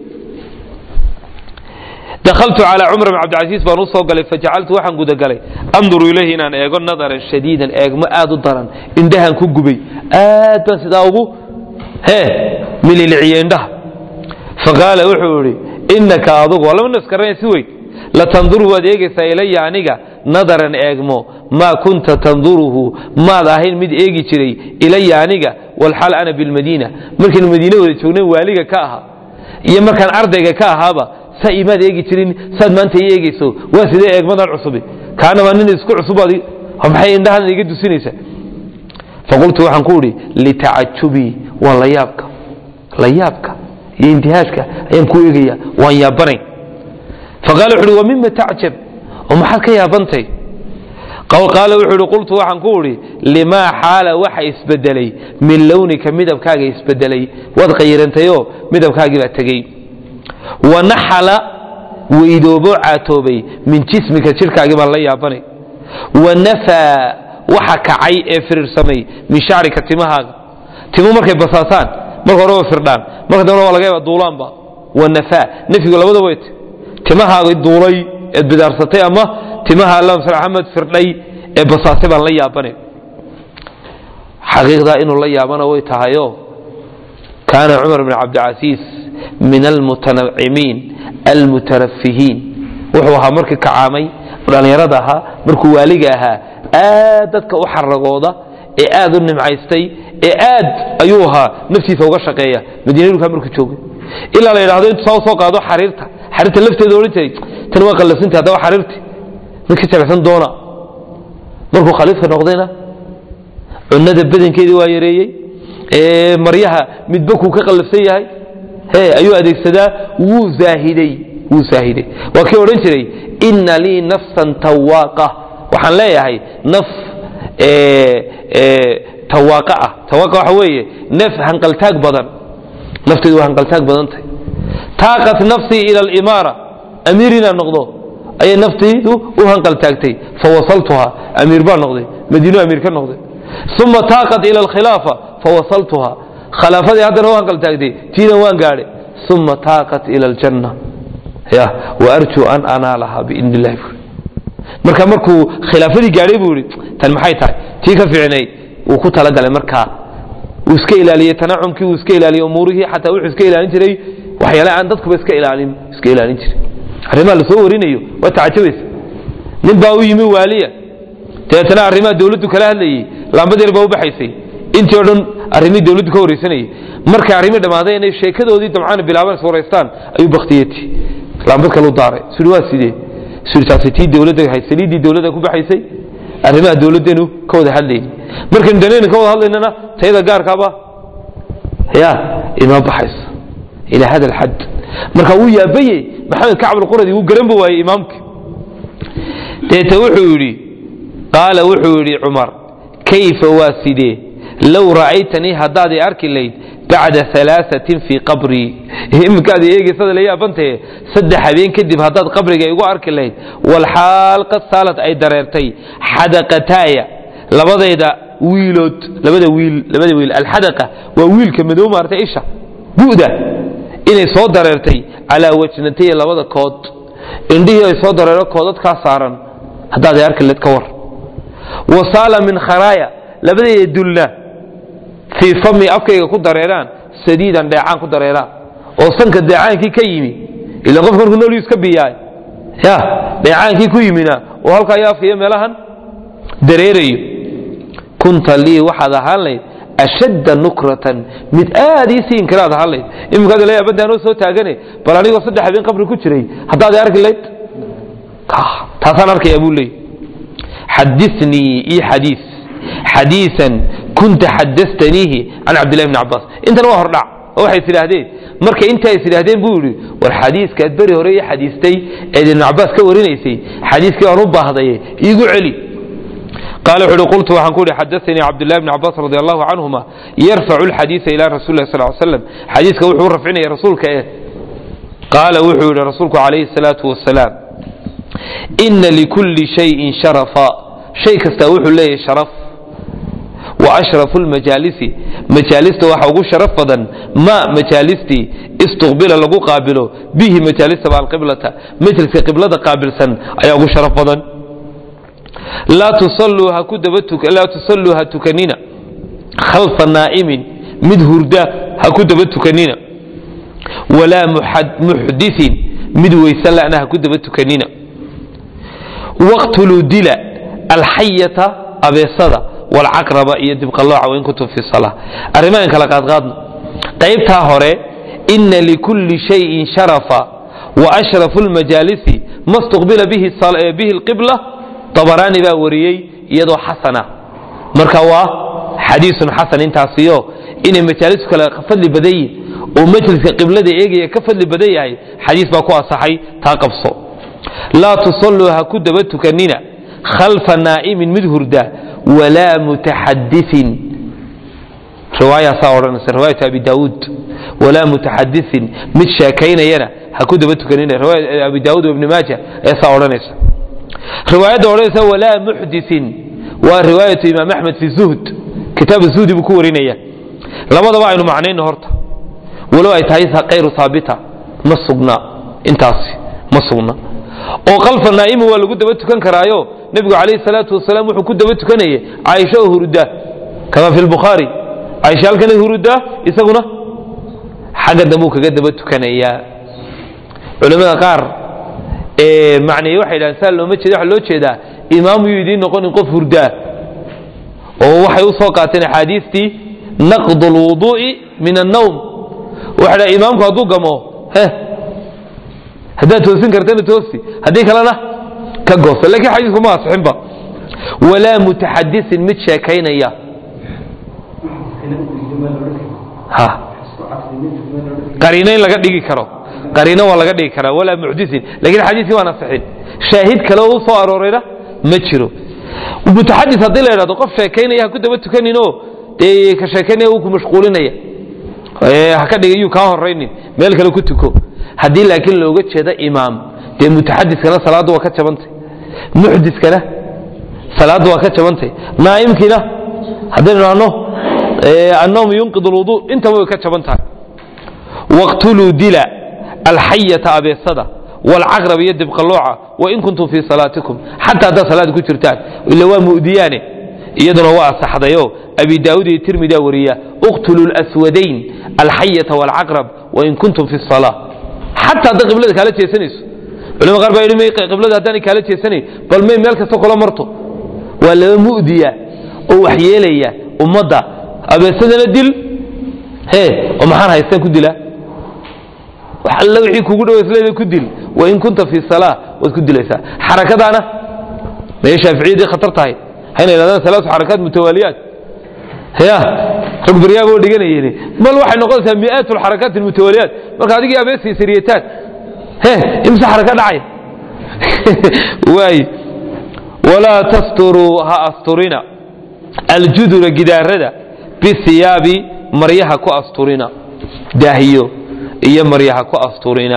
dakhaltu calaa cumar bn cabdilcasiis baan u soo galay fajacaltu waxaan gudagalay anduru ilayhi inaan eego nadaran shadiidan eegmo aad u daran indhahan ku gubay aad baan sidaa ugu he mililiciye indhaha faqaala wuxuu idhi inaka adugu waa laba nas garanaya si weyn latanduru waad eegaysaa ilaya aniga nadaran eegmo maa kunta tanduruhu maad ahayn mid eegi jiray ilaya aniga walxaal ana bilmadiina markaynu madiine wada joognayn waaliga ka ahaa iyo markaan ardayga ka ahaaba saa imaad eegi jirin saad maanta i eegayso waa sidee eegmadan cusubi kaana waa nin isku cusubaad maxay indhahan iga dusinaysa faqultu waxaan ku idhi litacajubii waa layaabka layaabka iyo intihaajka ayaan ku eegaya waan yaabanayn faqaala wuxu uhi wa mima tacjab oo maxaad ka yaabantay qaala wuxuu ihi qultu waxaan ku idhi limaa xaala waxa isbedelay min lownika midabkaaga isbedelay waad qayirantayoo midabkaagii baa tegey wanaxala weydoobo caatoobay min jismika jidhkaagii baan la yaabanay wanafaa waxa kacay ee firirsamay min shacrika timahaaga timu markay basaasaan marka hore way firdhaan marka dambena waa laga yaaba duulaanba wanafaa nafyigu labada weyt timahaaga duulay eed bidaarsatay ama timaha alla maxamed firdhay ee basaasay baan la yaabanay xaqiiqdaa inuu la yaabana way tahayo kaana cumar bn cabdilcasiis min almutanacimiin almutarafihiin wuxuu ahaa markii kacaamay dhallinyarada ahaa markuu waaliga ahaa aad dadka u xaragooda ee aad u nimcaystay ee aad ayuu ahaa naftiisa uga shaqeeya madiina dhulkaa markuu joogay ilaa la yidhahdo intuu saa usoo qaado xariirta xariirta lafteeda odhan jiray tan waa qallafsantay haddaba xariirti mid ka jabcsan doona markuu khaliifka noqdayna cunada badankeedii waa yareeyey ee maryaha midba kuu ka qallafsan yahay he ayuu adeegsadaa wuu zaahiday wuu zaahiday waa kii odhan jiray inna lii nafsan tawaaqa waxaan leeyahay naf tawaaqa ah tawaaqa waxa weeye naf hanqaltaag badan nafteedu waa hanqaltaag badan tahay taaqat nafsii ila alimaara amiir inaan noqdo ayay naftaydu u hanqaltaagtay fawasaltuha amiir baan noqday madiino amiir ka noqday uma taaqat ila alkhilaafa fawasaltuha khilaafadii haddana u hanqaltaagtay tiina waan gaadhay uma taaqat ila aljanna ya waarjuu an anaalaha biidni illahi marka markuu khilaafadii gaadhay buu yidhi tan maxay tahay tii ka fiicnayd wuu ku talagalay markaa wuu iska ilaaliyey tanacumkii wuu iska ilaaliyey umuurihii xataa wuxuu iska ilaalin jiray waxyaale aan dadkuba iska ilaalin iska ilaalin jiray arrimaha lasoo warinayo waa tacajabaysa nin baa u yimi waaliya dabeetana arrimaha dawladdu kala hadlayey laambad yar baa u baxaysay intii o dhan arrimihii dawladdu ka waraysanayay markay arrimihii dhammaaday inay sheekadoodii damcaana bilaaban is waraystaan ayuu baktiyeti laambad kale u daaray suri waa sidee suri taasi tii dawladda hay saliiddii dawladda ku baxaysay arrimaha dawladdeenu ka wada hadlayay markaynu danayna ka wada hadlaynana tayada gaarkaaba ya inoo baxaysa ilaa hada alxad marka wuu yaabayey maxamed kacb alquradi wuu garan ba waayey imaamkii deete wuxuu yidhi qaala wuxuu yidhi cumar kayfa waa sidee low ra'aytanii haddaad i arki layd bacda alaaثatin fii qabrii iminkaad eegeysada la yaabantahe saddex habeen kadib haddaad qabriga igu arki layd walxaal qad saalad ay dareertay xadaqataaya labadayda wiilood labada wiil labada wiil alxadaqa waa wiilka madow maartay isha bu'da inay soo dareertay calaa wajnataya labada kood indhihii ay soo dareero koodadkaa saaran haddaad i arki layd ka war wasaala min kharaaya labadayda dulna fii fami afkayga ku dareeraan sadiidan dheecaan ku dareeraan oo sanka dheecaankii ka yimi ila qofka markuu nool iska biyaay ya dheecaankii ku yimina oo halkaa iyo afka iyo meelahan dareerayo kunta lii waxaad ahaan layd ashadda nukratan mid aad ii sii inkiraad ahaan layd iminkaad la yaabanta anoo soo taagane bal anigoo saddex habeen qabri ku jiray haddaad i arki layd taasaan arkaya buu leey xadinii ii xadiis xadiian kunta xadastaniihi can cabdillahi bni cabaas intan waa hordhac oo waxay is idhaahdeen marka intaa is idhaahdeen buu yidhi war xadiiskaad beri hore ii xadiistay eed ibnu cabaas ka warinaysay xadiiskii waan u baahdaye iigu celi qaala wuxu uhi qultu waxaan ku ihi xadaanii cabdullahi bni cabaas radi allahu canhuma yarfacu lxadiisa ila rasuli lah sal slam xadiiska wuxuu u rafcinaya rasuulka eh qaala wuxuu yidhi rasuulku calayhi salaatu wasalaam ina likulli shayin sharafa shay kastaa wuxuu leeyahay sharaf wa ashrafu lmajaalisi majaalista waxa ugu sharaf badan ma majaalistii istuqbila lagu qaabilo bihi majaalista alqiblata majliska qiblada qaabilsan ayaa ugu sharaf badan laa tusalluu ha tukanina khalfa naa'imin mid hurda ha ku daba tukanina walaa muxdisin mid weysan la'na ha ku daba tukanina waqtuluu dila alxayata abeesada walcaqraba iyo dibqalooca wain kuntum fi sala arrimahan kala qaadqaadno qaybtaa hore ina likulli shayin sharafa wa ashrafu lmajaalisi ma stuqbila bihi lqibla dabaraani baa wariyey iyadoo xasana marka waa xadiisun xasan intaasiyo inay majaalisu kale fadli badan yihin oo majliska qiblada eegaya ka fadli badan yahay xadiis baa ku asaxay taa qabso laa tusalluu ha ku daba tukanina khalfa naa'imin mid hurda walaa mutaxadiin riwaayaasaa odhanaysa riwaayatu abi daawuud walaa mutaxadiin mid sheekaynayana ha ku daba tukanina riwaaya abi daawuud ibni maaja ayaa saa odhanaysa riwaayadda odhanaysa walaa muxdiin waa riwaayatu imaam axmed fi zuhd kitaab zuhdi buu ku warinaya labadaba aynu macnayno horta walow ay tahay kayru haabita ma sugna intaasi ma sugna oo kalfa naa'imu waa lagu daba tukan karaayo nebigu calayhi salaatu wasalaam wuxuu ku daba tukanayay caaisha oo huruda kama fi lbukhaari caaisha halkana huruda isaguna xagga dambuu kaga daba tukanayaa culimmada qaar macneeye waxay dhahan saa looma jeeda waxa loo jeedaa imaam yuu idiin noqonin qof hurdaa oo waxay u soo qaateen axaadiistii naqdu lwuduu'i min annawm waxa dha imaamku hadduu gamo he haddaad toosin kartana toosi haddii kalena ka goosa lakiin xadiisku ma asixinba walaa mutaxadisin mid sheekaynaya ha qariino in laga dhigi karo qariino waa laga dhigi karaa walaa muxdisin lakiin xadiiskii waan asixin shaahid kale oo u soo aroorayna ma jiro mutaxadis haddii la idhahdo qof sheekaynaya ha ku daba tukaninoo dee ka sheekaynaya uu ku mashquulinaya ha ka dhigay yuu kaa horaynin meel kale ku tuko haddii laakiin looga jeeda imaam dee mutaxadiskana salaaddu waa ka jabantay muxdiskana salaaddu waa ka jabantay naa'imkiina haddaynu idhahno annawm yunqid alwudu intaba way ka jaban tahay waqtuluu dila alxayata abeesada waalcaqrab iyo dibqalooca wain kuntum fii salaatikum xataa haddaad salaada ku jirtaan ila waa mu'diyaane iyaduna waa asaxdayo abi daawud iyo tirmidaa wariya uqtulu lswadayn alxayata waalcaqrab wain kuntum fi salaa xataa hadday qiblada kaala jeesanayso culama qaar baa yidhi may qiblada haddaanay kaala jeesanayn bal may meel kasta kula marto waa laba mu'diya oo waxyeelaya ummadda abeesadana dil he oo maxaan haystaan ku dilaa wax alla wixii kugu dhow isleeda ku dil wain kunta fi salaa waad ku dilaysaa xarakadaana may shaaficiyadii khatar tahay hayna yidhahdaan salaatu xarakaat mutawaaliyaat ya rag baryaaba oo dhiganayeen bal waxay noqonaysaa mi'aat alxarakaat almutawaaliyaat marka adigii abeesay sariyataan he imse xaraka dhacay waay walaa tasturuu ha asturina aljudura gidaarada bisiyaabi maryaha ku asturina daahiyo iyo maryaha ku asturina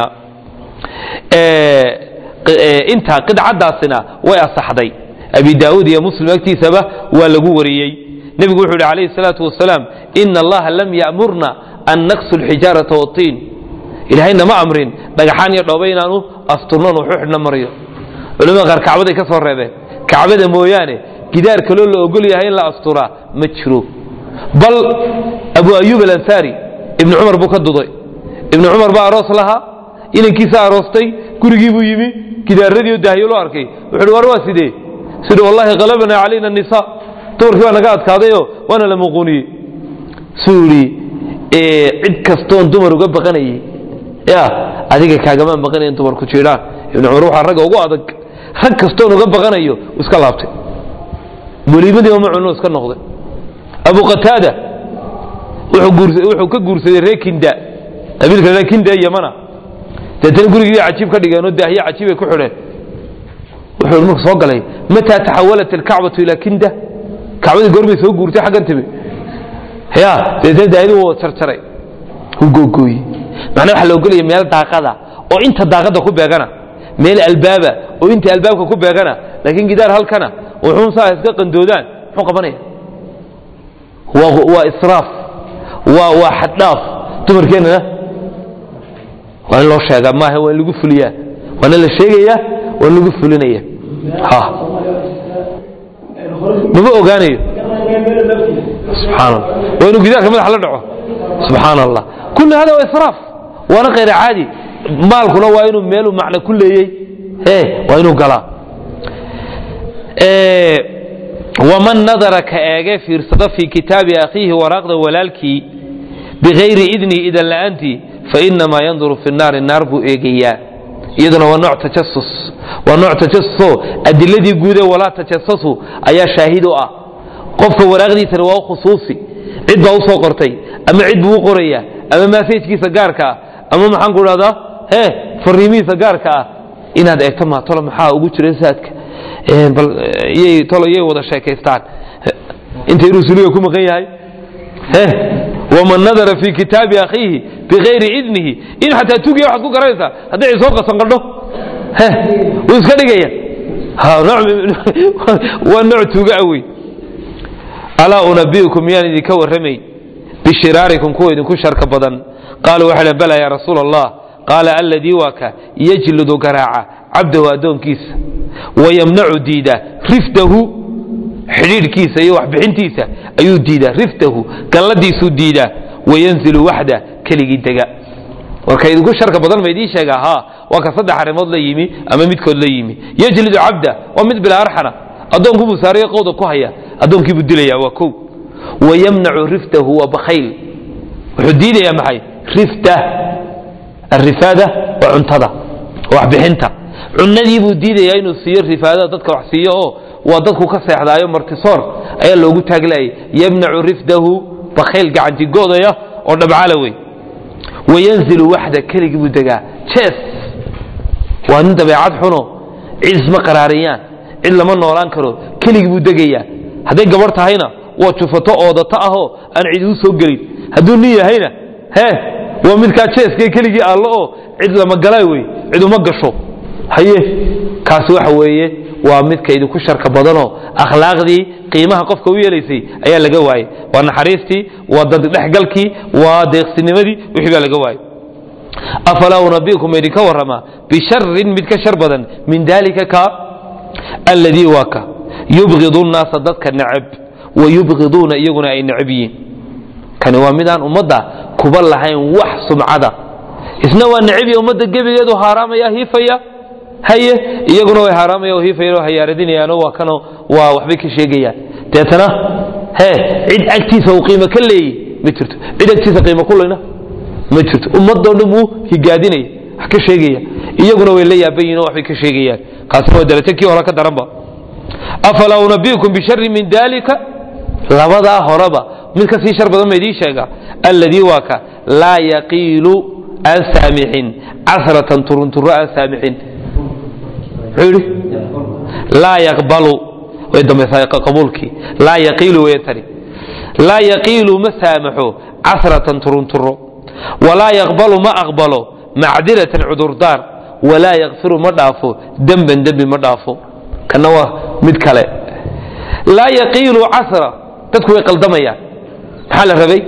intaa qidcadaasina way asaxday abi daauud iyo muslim agtiisaba waa lagu wariyey nebigu wuxuu yidhi alayhi salaatu wasalaam ina allaha lam ya'murna an naksu lxijaarata watiin ilahayna ma amrin dhagaxaan iyo dhooba inaanu asturnon wuxu xidhna maryo culamada qaar kacbaday ka soo reebeen kacbada mooyaane gidaar kaloo la ogol yahay in la asturaa ma jiro bal abu ayub alansaari ibni cumar buu ka duday ibni cumar baa aroos lahaa inankiisa aroostay gurigii buu yimi gidaaradiio daahyo loo arkay wuxu war waa sidee sidhi wallahi qalabana calayna nisa dumarkii baa naga adkaadayoo waana la muquuniyey suu yidhi cid kastoon dumar uga baqanayay ya adiga kaagamaan baqanayan dumarku jiidhaan ibni cumar waxaa ragga ugu adag rag kastoon uga baqanayo iska laabtay weliimadiiba ma cuno iska noqday abu qataada wuxuu ka guursaday reer kinda qabiilka reer kinda ee yamana deetana gurigii cajiib ka dhigeenoo daahye cajiib ay ku xidheen wuxuu marku soo galay mataa taxawalat alkacbatu ilaa kinda kacbadii goormay soo guurtay xaggan timi ya deetana daahidii wuu jarjaray wuu googooyey macnaa waxaa la ogolaya meel daaqada oo inta daaqada ku beegana meel albaaba oo inta albaabka ku beegana laakiin gidaar halkana wuxuun saa iska qandoodaan muxuu qabanaya waa israaf waa waa xaddhaaf dumarkeennana waa in loo sheegaa maaha waa in lagu fuliyaa waana la sheegayaa waa in lagu fulinaya ha mama ogaanayo subxaan allah waa inuu gidaarka madaxa la dhaco subxaan allah kulli hada waa israaf waana khayr caadi maalkuna waa inuu meeluu macno ku leeyey e waa inuu galaa waman nadara ka eege fiirsada fii kitaabi akhiihi waraaqda walaalkii bikayri idni idan la'aantii fainamaa yanduru fi naari naar buu eegayaa iyaduna waa nooc tajasus waa nooc tajasuso adiladii guude walaa tajasasu ayaa shaahid u ah qofka waraaqdiisana waa khusuusi cid baa usoo qortay ama cid buu u qoraya ama maasajkiisa gaarka ah ama maxaan ku dhahdaa he fariimihiisa gaarka ah inaad eegto maa tolo maxaa ugu jira saadka bal yay tolo yay wada sheekaystaan intay rusuliga ku maqan yahay he waman nadara fii kitaabi akhiihi bikayri idnihi in xataa tugiya waxaad ku garanaysaa hadday soo qasanqadho he wuu iska dhigaya waa nooc tuuga awey alaa unabiukum miyaan idinka warramay bishiraarikum kuwa idinku sharka badan qaaluu waxay dhn bala ya rasuula allah qaala alladii waa ka yajlidu garaaca cabdahu addoonkiisa wayamnacu diida rifdahu xidhiidhkiisa iyo waxbixintiisa ayuu diidaa rifdahu galladiisuu diidaa wayanzilu waxda keligii dega warka idinku sharka badan ma idiin sheegaa ha waa ka saddex arrimood la yimi ama midkood la yimi yajlidu cabda waa mid bilaa arxana addoonkuubuu saarayo qowda ku haya addoonkiibuu dilaya waa kow wayamnacu riftahu waa bakhayl wuxuu diidayaa maxay rifta arifaada waa cuntada waxbixinta cunadii buu diidayaa inuu siiyo rifaadada dadka wax siiyo oo waa dadku ka seexdaayo martisoor ayaa loogu taaglayay yamnacu rifdahu bakhayl gacantigoodaya oo dhabcala wey wayanzilu waxda keligii buu degaa jees waa nin dabeecad xuno cid isma qaraariyaan cid lama noolaan karo keligii buu degayaa hadday gabarh tahayna waa jufato oodato ahoo aan cid u soo gelin hadduu nin yahayna he waa midkaa jeeska keligii allo oo cid lama galay wey cid uma gasho haye kaasi waxa weeye waa midka idinku sharka badanoo akhlaaqdii qiimaha qofka u yeelaysay ayaa laga waayey waa naxariistii waa daddhexgalkii waa deeqsinimadii wixii baa laga waayey afalaa unabikum idinka warramaa bisharin mid ka shar badan min dalika ka alladii waa ka yubgidu nnaasa dadka necab wa yubgiduuna iyaguna ay necab yihiin kani waa midaan ummadda kuba lahayn wax sumcada isna waa necabya ummadda gebigeedu haaraamaya hiifaya haye iyaguna way haaraamaya oo hiifayaan oo hayaaradinayaanoo waa kano waa waxbay ka sheegayaan deetana he cid agtiisa uu qiimo ka leeyey ma jirto cid agtiisa qiimo ku leyna ma jirto ummadoo dhan buu higaadinaya wax ka sheegaya iyaguna way la yaaban yihin oo waxbay ka sheegayaan kaasina waa darajo kii hore ka daranba afalaa unabiukum bishari min dalika labadaa horeba mid ka sii shar badan ma idiin sheega alladii waa ka laa yaqiilu aan saamixin casratan turunturo aan saamixin muxuu yidhi laa yaqbalu way dambaysaa qabuulkii laa yaqiilu way tani laa yaqiilu ma saamaxo casratan turunturo walaa yaqbalu ma aqbalo macdiratan cudurdaar walaa yakfiru ma dhaafo demban dembi ma dhaafo kana waa mid kale laa yaqiilu casra dadku way qaldamayaan maxaa la rabay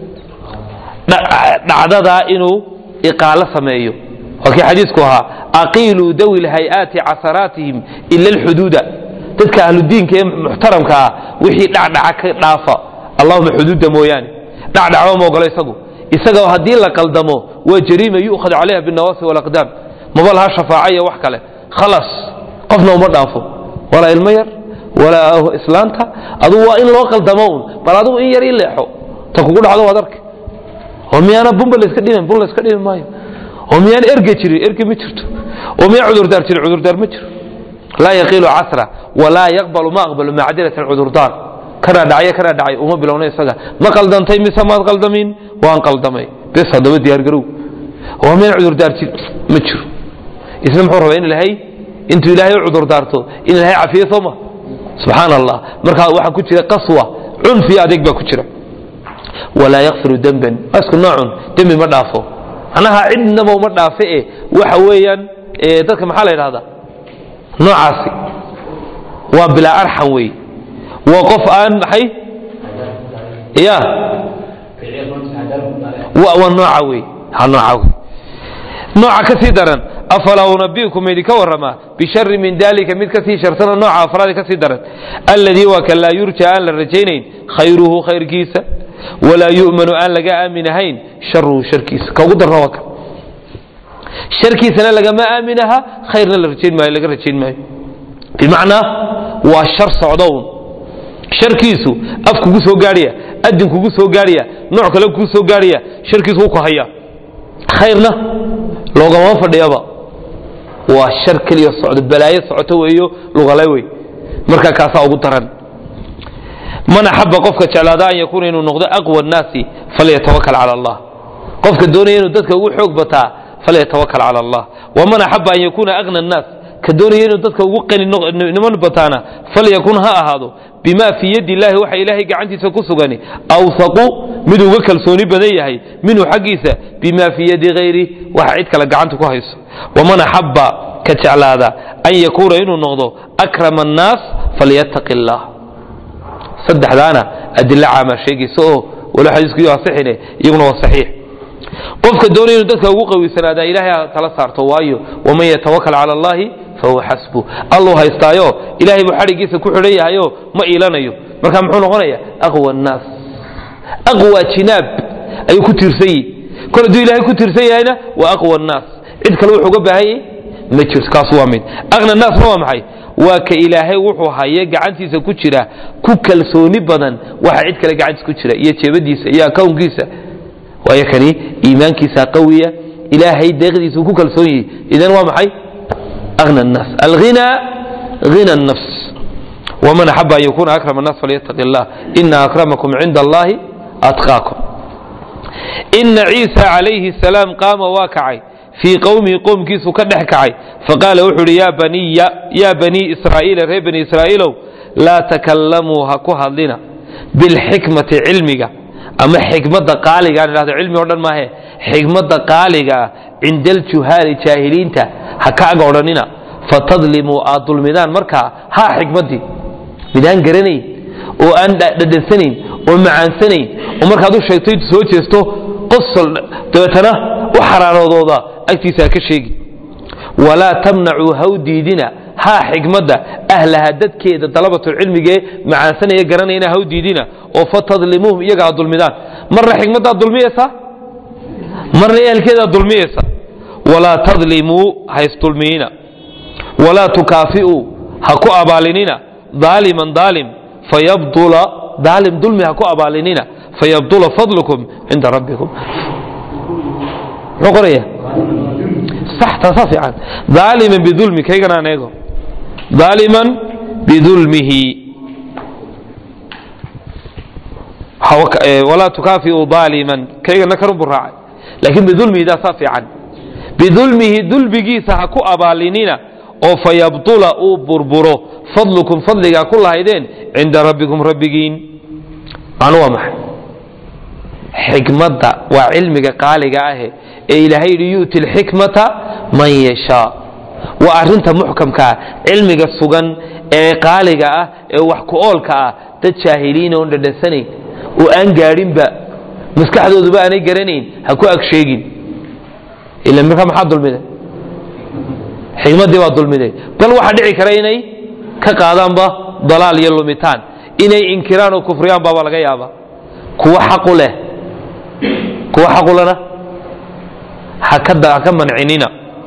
dhacdadaa inuu iqaalo sameeyo waa kii xadiisku ahaa aqiiluu dawi lhay-aati casaraatihim ila alxuduuda dadka ahludiinka ee muxtaramka ah wixii dhacdhaca ka dhaafa allahuma xuduudda mooyaane dhacdhacba ma ogolo isagu isaga haddii la qaldamo waa jariima yu'khad calayha binnawaasi walaqdaam maba laha shafaaca iyo wax kale khalas qofna uma dhaafo walaa ilmo yar walaa islaanta adugu waa in loo qaldamo un bal adigu in yar ii leexo ta kugu dhacdo waad arki oo miyaana bumba layska dhiman bun layska dhimi maayo oo miyaan erge jirin erge ma jirto oo miyaa cudurdaar jirin cudurdaar ma jiro laa yaqiilu casra walaa yaqbalu ma aqbalu macdiratan cudurdaar kanaa dhacyo kanaa dhacay uma bilowna isaga ma qaldantay mise maad qaldamin waan qaldamay bes haddaba diyaargarow oo miyaan cudurdaar jirin ma jiro isna muxuu rabaa in ilahay intuu ilaahay u cudurdaarto in ilahay cafiyo soo ma subxaan allah marka waxaa ku jira qaswa cunfi adeeg baa ku jira walaa yakfiru demban isku noocun dembi ma dhaafo macnaha cidnaba uma dhaafe e waxa weeyaan dadka maxaa la yidhahdaa noocaasi waa bilaa arxam wey waa qof aan maxay ya waa nooca wey ha nooca wey nooca ka sii daran afalaa unabiukum idinka warramaa bishari min dalika mid kasii sharsano nooca afraadi ka sii daran alladii waa kan laa yurja aan la rajaynayn khayruhu khayrkiisa walaa yu'manu aan laga aamin ahayn sharuhu sharkiisa ka ugu darna waa kan sharkiisana lagama aaminaha khayrna la rajayn maayo laga rajayn maayo bimacnaa waa shar socdown sharkiisu af kugu soo gaadhaya adin kugu soo gaadhaya nooc kale kugu soo gaadhaya sharkiisu wuu ku haya khayrna loogama fadhiyaba waa shar keliya socdo balaayo socoto weeyo lugale wey marka kaasaa ugu daran man axaba qofka jeclaada an yakuuna inuu noqdo aqwa nnaasi falyatawakal cala allah qofka doonaya inuu dadka ugu xoog bataa falyatawakal cala allah waman axaba an yakuuna agna annaas ka doonaya inuu dadka ugu qaniniman bataana falyakun ha ahaado bima fii yadi illahi waxa ilaahay gacantiisa ku sugani awsaqu mid uga kalsooni badan yahay minhu xaggiisa bima fii yadi hayri waxa cid kale gacanta ku hayso waman axaba ka jeclaada an yakuuna inuu noqdo akrama annaas falyattaqi allah saddexdaana adilo caamaa sheegaysa oo walo xadiisku asixine iyaguna waa saxiix qofka doonaya inuu dadka ugu qawiysanaada ilaahay ha tala saarto waayo waman yatawakal cala allahi fahuwa xasbu alluu haystaayo ilahay buu xadhigiisa ku xidhan yahayo ma iilanayo marka muxuu noqonaya aqwa annaas aqwa jinaab ayuu ku tiirsan yihi kol hadduu ilahay ku tiirsan yahayna waa aqwa annaas cid kale wuxuu uga baahan yahay ma jirto kaas waa mid aqna naasna waa maxay waa ka ilaahay wuxuu haye gacantiisa ku jira ku kalsooni badan waxa cid kale gacantiisa ku jira iyo jeebadiisa iyo akownkiisa waayo kani iimaankiisa qawiya ilaahay deeqdiisa ku kalsoon yihi idan waa maxay aqna الnaas alghina غina الnafs وman axaba an yakuna akrama الnas falyataqi اllah ina akramakum cinda allahi atqaakum ina ciisa calayhi الsalaam qaama waa kacay fii qowmihi qowmkiisu ka dhex kacay faqaala wuxuu uhi yaa baniya yaa banii israa'iila reer bani israa'iilow laa takalamuu ha ku hadlina bilxikmati cilmiga ama xikmadda qaaliga aan idhahdo cilmi o dhan maahe xikmadda qaaliga ah cinda aljuhaali jaahiliinta ha ka aga odhanina fatadlimuu aad dulmidaan markaa haa xikmaddii midaan garanayn oo aan dhadhansanayn oo macaansanayn oo markaad u sheegto intu soo jeesto qosol dabeetana u xaraanoodooda agtiisa ha ka sheegi walaa tamnacuu haw diidina haa xikmadda ahlaha dadkeeda dalabatulcilmigee macaansanaya garanayna haw diidina oo fatadlimuuhum iyaga aad dulmidaan marna xikmaddaad dulmiyaysaa marna ehelkeedaad dulmiyaysa walaa tadlimuu ha isdulmiyina walaa tukaafi'uu ha ku abaalinina daaliman daalim fayabdula daalim dulmi ha ku abaalinina fayabdula fadlukum cinda rabbikum muxuu qoraya sax taasaa fiican daaliman bidulmi kaygana aan eego daaliman bidulmihi walaa tukaafi'uu daaliman kaygana karun buu raacay laakiin bidulmihi daasaa fiican bidulmihi dulmigiisa ha ku abaalinina oo fayabdula uu burburo fadlukum fadligaa ku lahaydeen cinda rabbikum rabbigiin macnu waa maxay xikmadda waa cilmiga qaaliga ahe ee ilaahay yidhi yu'ti alxikmata man yashaa waa arrinta muxkamkaa cilmiga sugan ee qaaliga ah ee wax ku oolka ah dad jaahiliina oon dhadhansanayn oo aan gaadhinba maskaxdooduba aanay garanayn ha ku ag sheegin ila marka maxaa dulmiday xikmaddii baa dulmiday bal waxaa dhici kara inay ka qaadaanba dalaal iyo lumitaan inay inkiraan oo kufriyaan baaba laga yaaba kuwa xaqu leh kuwa xaqulena ha ka mancinina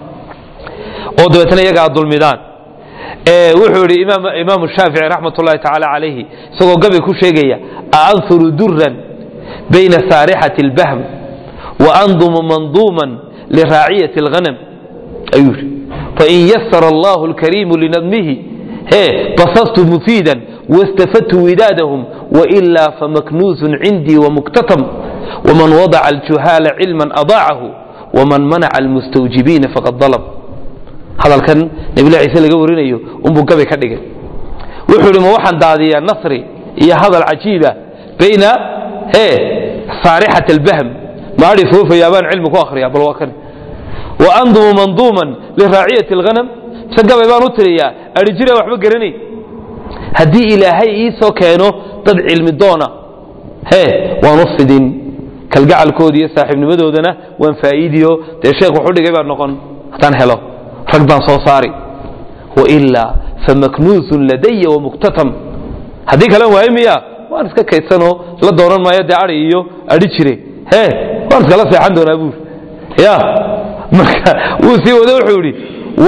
oo dabeetna iyaga aad dulmidaan wuxuu yidhi imaamu shaafici raxmat ullahi tacaala calayhi isagoo gabi ku sheegaya aanhuru duran bayna saarixati اlbahm waandumu manduuman liraaciyati اlghanam ayuu yidhi fain yasara allahu اlkariimu linadmihi he basastu mufiidan wastafadtu widaadahum wailaa famaknuusun cindii wamuktatam wman wadaca aljuhaala cilman adaacahu wman manaca almustawjibiina faqad dalab hadalkan nabilah ciise laga warinayo unbuu gabi ka dhigay wuxuu ihi ma waxaan daadiyaa nasri iyo hadal cajiiba bayna e saarixat albahm maadhi foofaya baan cilmi ku akhriya bal waa kan wa andumu manduuman liraaciyati alghanam mise gabay baan u tiriyaa adhi jira waxba garanay haddii ilaahay ii soo keeno dad cilmi doona he waan u fidin kalgacalkooda iyo saaxiibnimadoodana waan faa'iidiyo dee sheekh wuxu dhigay baan noqon haddaan helo rag baan soo saari wailaa famaknuusun ladaya wamuktatam haddii kalen waayo miya waan iska kaydsanoo la dooran maayo dee ari iyo adhi jire he waan iskala seexan doonaa buur ya marka wuu sii wada wuxuu yidhi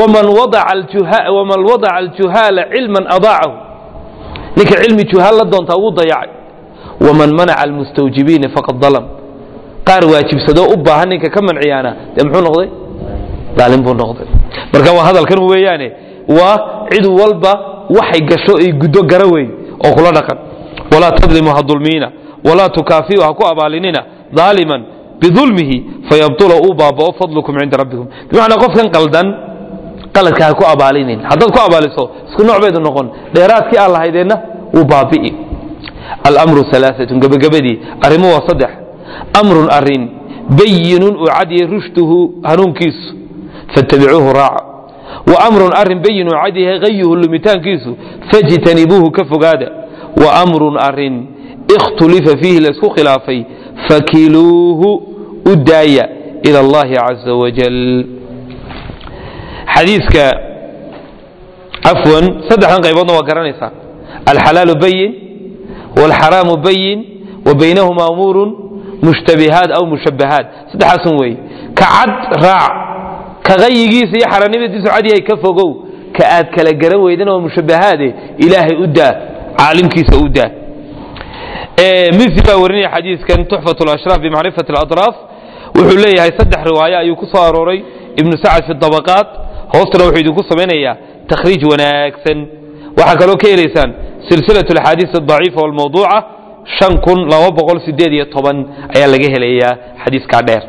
waman wadaca aljuhaala cilman adaacahu ninka cilmi juhaal la doontaa wuu dayacay waman manaca almustawjibiina faqad dalam qaar waajibsadoo u baahan ninka ka manciyaana dee muxuu noqday daalin buu noqday marka waa hadalkan weeyaane waa cid walba waxay gasho ay guddo gara weyn oo kula dhaqan walaa tadlimu ha dulmiina walaa tukaafiu ha ku abaalinina daaliman bidulmihi fayabtula uu baabao fadlukum cinda rabbikum bimacnaa qofkan qaldan qaladka ha ku abaalinin haddaad ku abaaliso isku nooc baydu noqon dheeraadkii aan lahaydeenna wuu baabi'i alamru alaaatun gebagabadii arrimu waa saddex amrun arin bayinun uu cadiyay rushduhu hanuunkiisu fattabicuuhu raaca wa amrun arin bayinun cadyahay hayuhu lumitaankiisu fajtanibuuhu ka fogaada wa amrun arin ikhtulifa fiihi laysku khilaafay fakiluuhu u daaya ila allahi caza wajal xadiiska cafwan saddexdan qayboodna waa garanaysaa alxalaalu bayin wاlxaraamu bayin wa baynahuma umuurun mushtabihaat aw mushabahaat saddexaasun weeye ka cad raac ka qayigiisa iyo xaranimadiisu cadyahay ka fogow ka aad kala garan weydan oo mushabahaade ilaahay u daa caalimkiisa u daa misi baa warinaya xadiiskan tuxfat lashraaf bimacrifati aladraaf wuxuu leeyahay saddex riwaayo ayuu ku soo arooray ibnu sacad fi dabaqaat hoostana wuxuu idinku samaynayaa takhriij wanaagsan waxaa kaloo ka helaysaan silsilat axaadiis adaciifa walmawduuca shan kun laba boqol sideed iyo toban ayaa laga helayaa xadiiskaa dheer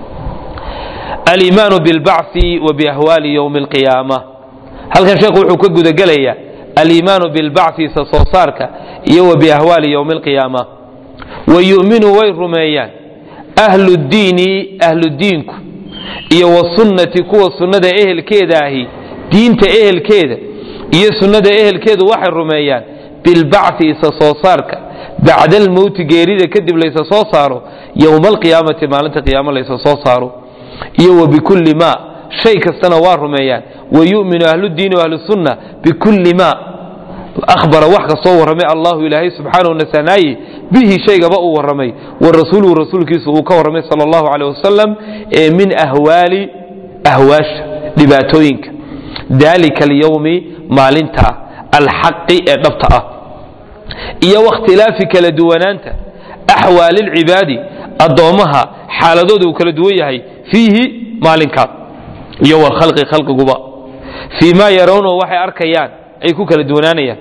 aliimaanu bilbacthi wa biahwaali ywmi alqiyaama halkan sheekhu wuxuu ka gudagelayaa aliimaanu bilbacthi isa soo saarka iyo wa biahwaali ywmi alqiyaama wa yu'minu way rumeeyaan ahlu ddiini ahludiinku iyo wasunnati kuwa sunnada ehelkeeda ahi diinta ehelkeeda iyo sunnada ehelkeedu waxay rumeeyaan bilbacthi isa soo saarka bacda almowti geerida kadib laysa soo saaro yowma alqiyaamati maalinta qiyaamo laysa soo saaro iyo wa bikulli ma shay kastana waa rumeeyaan wa yu'minu ahludiini ahlusunna bikulli ma ahbara wax kastoo warramay allahu ilaahay subxaanahu nasanaaye bihi shaygaba uu warramay wa rasuuluhu rasuulkiisu uu ka warramay sala allahu caleyh wasalam ee min ahwaali ahwaasha dhibaatooyinka dalika alyowmi maalinta alxaqi ee dhabta ah iyo wakhtilaafi kala duwanaanta axwaali lcibaadi addoommaha xaaladooda uu kala duwan yahay fiihi maalinkaas iyo walkhalqi khalqiguba fii ma yarawnahu waxay arkayaan ay ku kala duwanaanayaan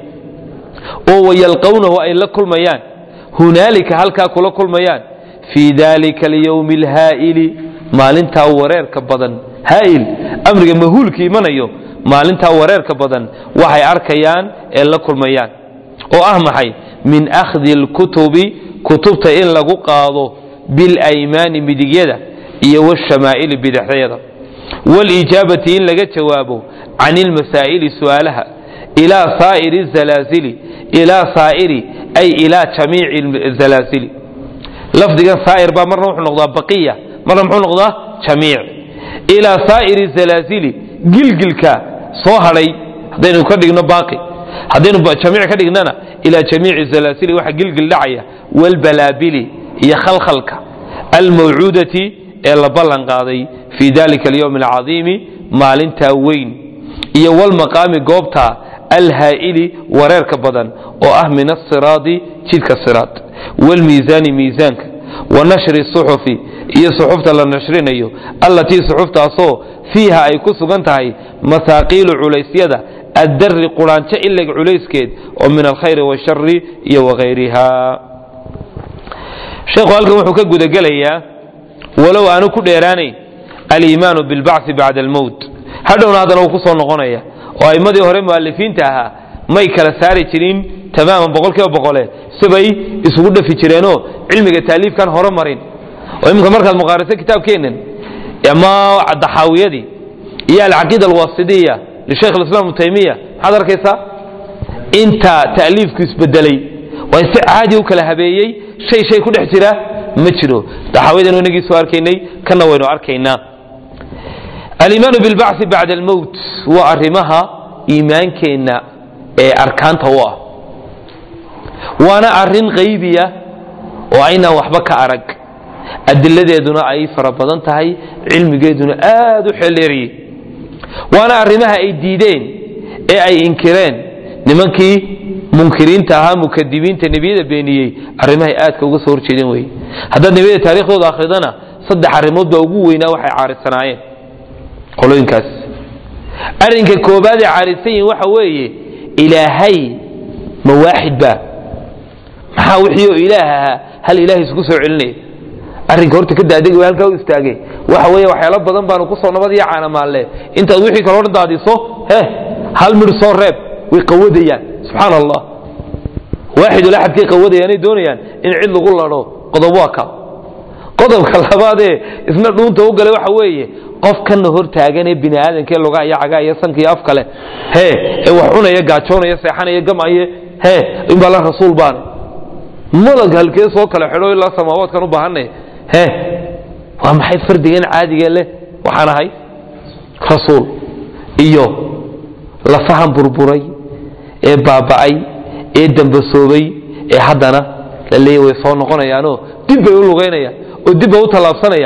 oo wayalqawnahu ay la kulmayaan hunaalika halkaa kula kulmayaan fii dalika alyowmi alhaa'ili maalintaa wareerka badan haa'il amriga mahuulka imanayo maalintaa wareerka badan waxay arkayaan ee la kulmayaan oo ah maxay min akhdi alkutubi kutubta in lagu qaado bilaymaani midigyada iyo washamaa'ili bidixyada walijaabati in laga jawaabo can ilmasaa'ili su'aalaha ilaa saa'iri zalaasili ilaa saa'iri ay ilaa jamiici zalaasili lafdigan saa'ir baa marna wuxuu noqdaa baqiya marna muxuu noqdaa jamiic ilaa saa'iri zalaasili gilgilka soo hadhay haddaynu ka dhigno baaqi haddaynu jamiic ka dhignana ilaa jamiici zalaasili waxa gilgil dhacaya walbalaabili iyo khalkhalka almawcuudati ee la ballan qaaday fii dalika alyowmi alcadiimi maalintaa weyn iyo walmaqaami goobta alhaa'ili wareerka badan oo ah min asiraadi jidka siraad walmiisaani miisaanka wa nashri suxufi iyo suxufta la nashrinayo allatii suxuftaasoo fiiha ay ku sugan tahay masaaqiilu culaysyada addari quraanjo ileg culayskeed oo min alkhayri washari iyo wagayriha sheekhu halkan wuxuu ka gudagelayaa walow aanu ku dheeraanayn aliimaanu bilbacthi bacda almowt hadhowna haddana uu ku soo noqonaya oo aimmadii hore mu'alifiinta ahaa may kala saari jirin tamaaman boqol kiiba boqole sibay isugu dhafi jireenoo cilmiga taaliifkan hore marin oo iminka markaad muqaariso kitaabkeennan ama daxaawiyadii iyo alcaqiida alwasidiya lishaykh alislam ibnu taymiya maxaad arkaysaa inta ta'liifku isbedelay waa si caadi u kala habeeyey shay shay ku dhex jira ma jiro daxaawiyadanu inagii soo arkaynay kana waynu arkaynaa aliimaanu bilbacthi bacda almowt waa arrimaha iimaankeenna ee arkaanta u ah waana arrin qaybiya oo aynaan waxba ka arag adiladeeduna ay fara badan tahay cilmigeeduna aad u xeeldheeriyey waana arrimaha ay diideen ee ay inkireen nimankii munkiriinta ahaa mukadibiinta nebiyada beeniyey arrimahay aadka uga soo horjeedeen weye haddaad nebiyada taarikhdooda akhridana saddex arrimood baa ugu weynaa waxay caarisanaayeen qolooyinkaas arrinka koobaad ee caarisan yihin waxa weeye ilaahay ma waaxid ba maxaa wixii oo ilaah ahaa hal ilaahay isku soo celinaya arrinka horta ka daadegi way halkaa u istaagay waxa weeye waxyaalo badan baanu ku soo nabad iyo caanamaalle intaad wixii kale odhan daadiso he hal midh soo reeb way qawadayaan subxaan allah waaxidul axadkay qawadayaanay doonayaan in cid lagu ladho qodob waa ka qodobka labaadee isna dhuunta u galay waxa weeye qofkana hor taaganee bini aadamkee lugaha iyo cagaa iyo sanka iyo afkale he ee wax cunaya gaajoonaya seexanaya gamaye he inbaa la rasuul baane madag halkee soo kala xidho ilaa samaawaadkan u baahanay he waa maxay fardigan caadigee leh waxaan ahay rasuul iyo lafahan burburay ee baaba'ay ee dambasoobay ee haddana la leeya way soo noqonayaanoo dib bay u lugaynayaan oo dib bay u tallaabsanayaan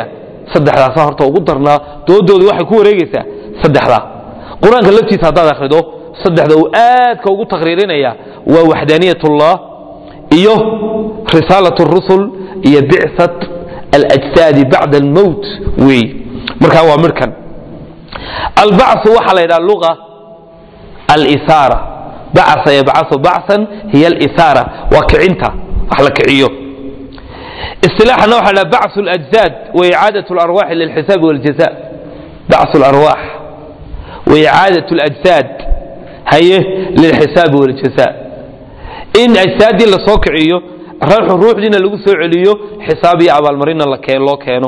saddexdaasa horta ugu darnaa doodooda waxay ku wareegaysaa saddexdaa qur-aanka laftiisa haddaad akhrido saddexda uu aadka ugu taqriirinaya waa waxdaaniyat ullah iyo risaalat rusul iyo bicsat alajsaadi bacda almowt weey markaa waa midhkan albacثu waxaa la yidhaha luga alisaara bacasa yabcasu bacsan hiya alisaara waa kicinta wax la kiciyo isilaaxana waxa la bacثu اlajzaad waicaadaة اlarwaxi lilxisaabi wاljaza bacثu اlarwax waicaadaة اlajsaad haye lilxisaabi wاljaza in ajsaaddii la soo kiciyo ruuxu ruuxdiina lagu soo celiyo xisaab iyo abaalmarinna loo keeno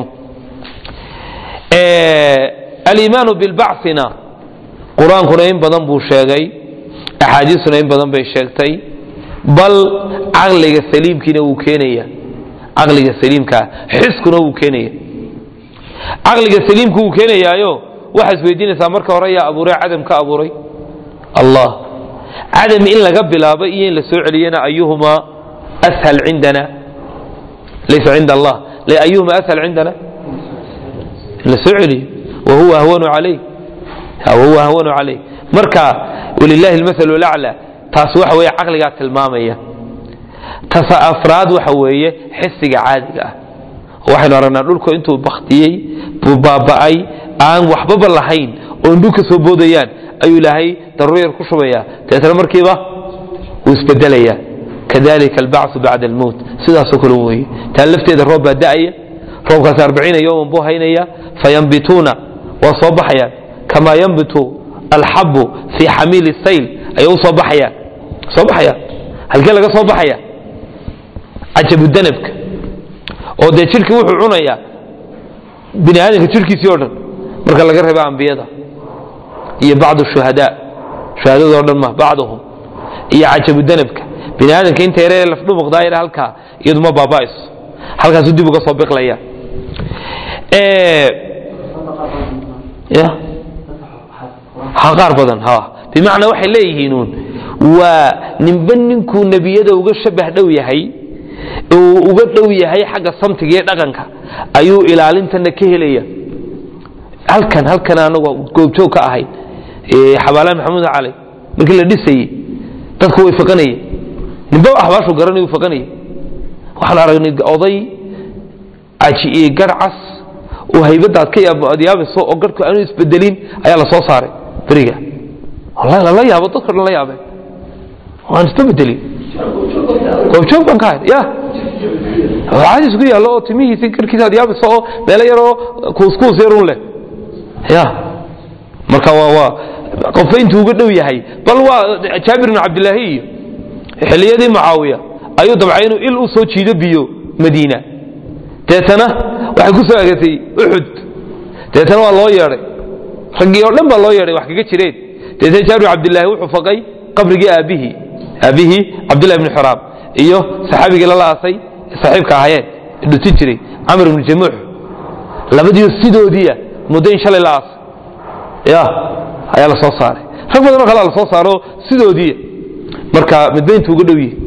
aliimaanu bilbacina qur-aankuna in badan buu sheegay axaadiisuna in badan bay sheegtay bal caqliga saliimkiina wuu keenaya caqliga saliimkaa xiskuna wuu keenaya caqliga saliimku wuu keenayaayo waxaa isweydiinaysaa marka hore yaa abuuray cadam ka abuuray allah cadam in laga bilaabo iyo in la soo celiyana ayuhumaa ashal cindana laysa cinda allah ayuhuma ashal cindana in la soo celiyo wahuwa ahwanu calayh wahuwa ahwanu calayh marka walilahi almasalu lacla taas waxa weeye caqligaa tilmaamaya tasa afraad waxa weeye xisiga caadiga ah waxaynu aragnaa dhulku intuu baktiyey buu baaba'ay aan waxbaba lahayn oo indhu ka soo boodayaan ayuu ilaahay daruur yar ku shubaya deetna markiiba wuu isbedelaya kadalika albacثu bacda almowt sidaasoo kale weeye taa lafteeda roob baa da'aya roobkaasi arbaciina yowman buu haynaya fayambituuna waa soo baxayaan kamaa yanbitu alxabu fii xamiili sayl ayay u soo baxayaan soo baxayaan halkee laga soo baxaya cajabudanabka oo dee jidhkii wuxuu cunayaa bini aadamka jidhkiisii o dhan marka laga reeba ambiyada iyo bacdu shuhadaa shuhadado dhan ma bacduhum iyo cajabudanabka bini aadamka inta yaree lafdhumuqdaa yar halkaa iyadu ma baaba'ayso halkaasu dib uga soo biqlaya ya ha qaar badan ha bimacnaa waxay leeyihiinuun waa ninba ninkuu nebiyada uga shabah dhow yahay uu uga dhow yahay xagga samtiga iyo dhaqanka ayuu ilaalintana ka helaya halkan halkan anagu goobjoog ka ahayd xabaalaha maxamuud cali markii la dhisayey dadku way faqanayeen ninba axbaashu garanay uu faqanayay waxaan aragnay oday caji garcas oo haybadaad ka yaabayso oo garhku aanu isbedelin ayaa la soo saaray beriga wallahi lala yaabo dadka dhan la yaabeen waan isba bedelin goobjoog baan ka ahay ya caadi isku yaallo oo timihiisi garhkiisa aad yaabayso oo meelo yaroo kuuskuus yarun leh ya marka waa waa qofka intuu uga dhow yahay bal waa jaabir ibn cabdilaahi iyo xilliyadii mucaawiya ayuu dabcay inuu il u soo jiido biyo madiina deetana waxay ku soo agatay uxud deetana waa loo yeedhay raggii oo dhan baa loo yeedhay wax kaga jireen deetana jaabir cabdilaahi wuxuu faqay qabrigii aabbihii aabbihii cabdillahi ibni xuraam iyo saxaabigii lala aasay saaxiibka ahayeen dhutin jiray camr ibnu jamuux labadiio sidoodiia muddo in shalay la aasay ya ayaa la soo saaray rag badanoo kalea la soo saaro sidoodiia marka midba intuu uga dhow yihi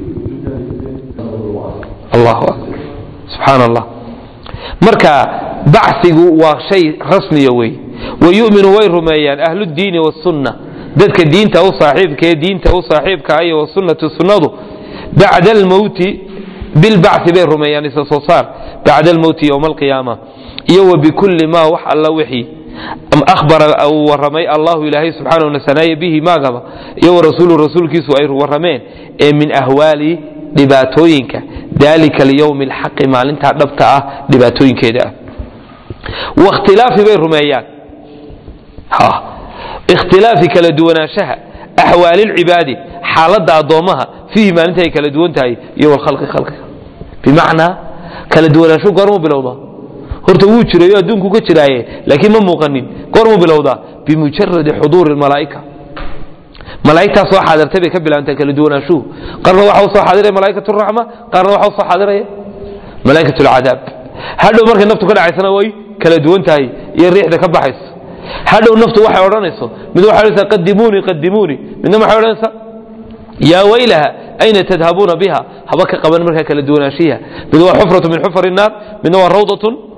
allahu akbar subxaan allah marka bacsigu waa shay rasmiya wey wayuminu way rumeeyaan ahludiini wasunna dadka diinta u saaxiibkaee diinta u saaxiibka iyo wasunnatu sunnadu bacda almowti bilbacsi bay rumeeyaan isa soo saar bacda almowti yowma alqiyaama iyo wa bikulli maa wax alla wixii ahbara uu warramay allahu ilaahay subxaanahu nasanaaye bihi maagaba iyo warasuulu rasuulkiisu ay warrameen ee min ahwaali dhibaatooyinka dalika alyowmi alxaqi maalintaa dhabta ah dhibaatooyinkeeda ah wakhtilaafi bay rumeeyaan ikhtilaafi kala duwanaanshaha axwaali lcibaadi xaaladda addoommaha fiihi maalinta ay kala duwan tahay iyo walkhalqi khalqiga bimacnaa kala duwanaanshu goormuu bilowdaa horta wuu jirayo adduunku ka jiraaye laakiin ma muuqanin goormuu bilowdaa bimujaradi xuduuri malaa'ika malaa'igtaa soo xaadirtay bay ka bilaabantay kala duwanaanshuhu qarna waxa u soo xaadiraya malaa'ikatu raxma qaarna waxa u soo xaadiraya malaa'ikatu alcadaab hadhow markay naftu ka dhacaysana way kala duwan tahay iyo riixda ka baxayso hadhow naftu waxay odhanayso mid waxay odhanaysaa qadimuunii qadimuunii midna waxay odhanaysaa yaa waylaha ayna tadhabuuna biha haba ka qaban markaa kala duwanaanshiha mid waa xufratu min xufari naar midna waa rawdatun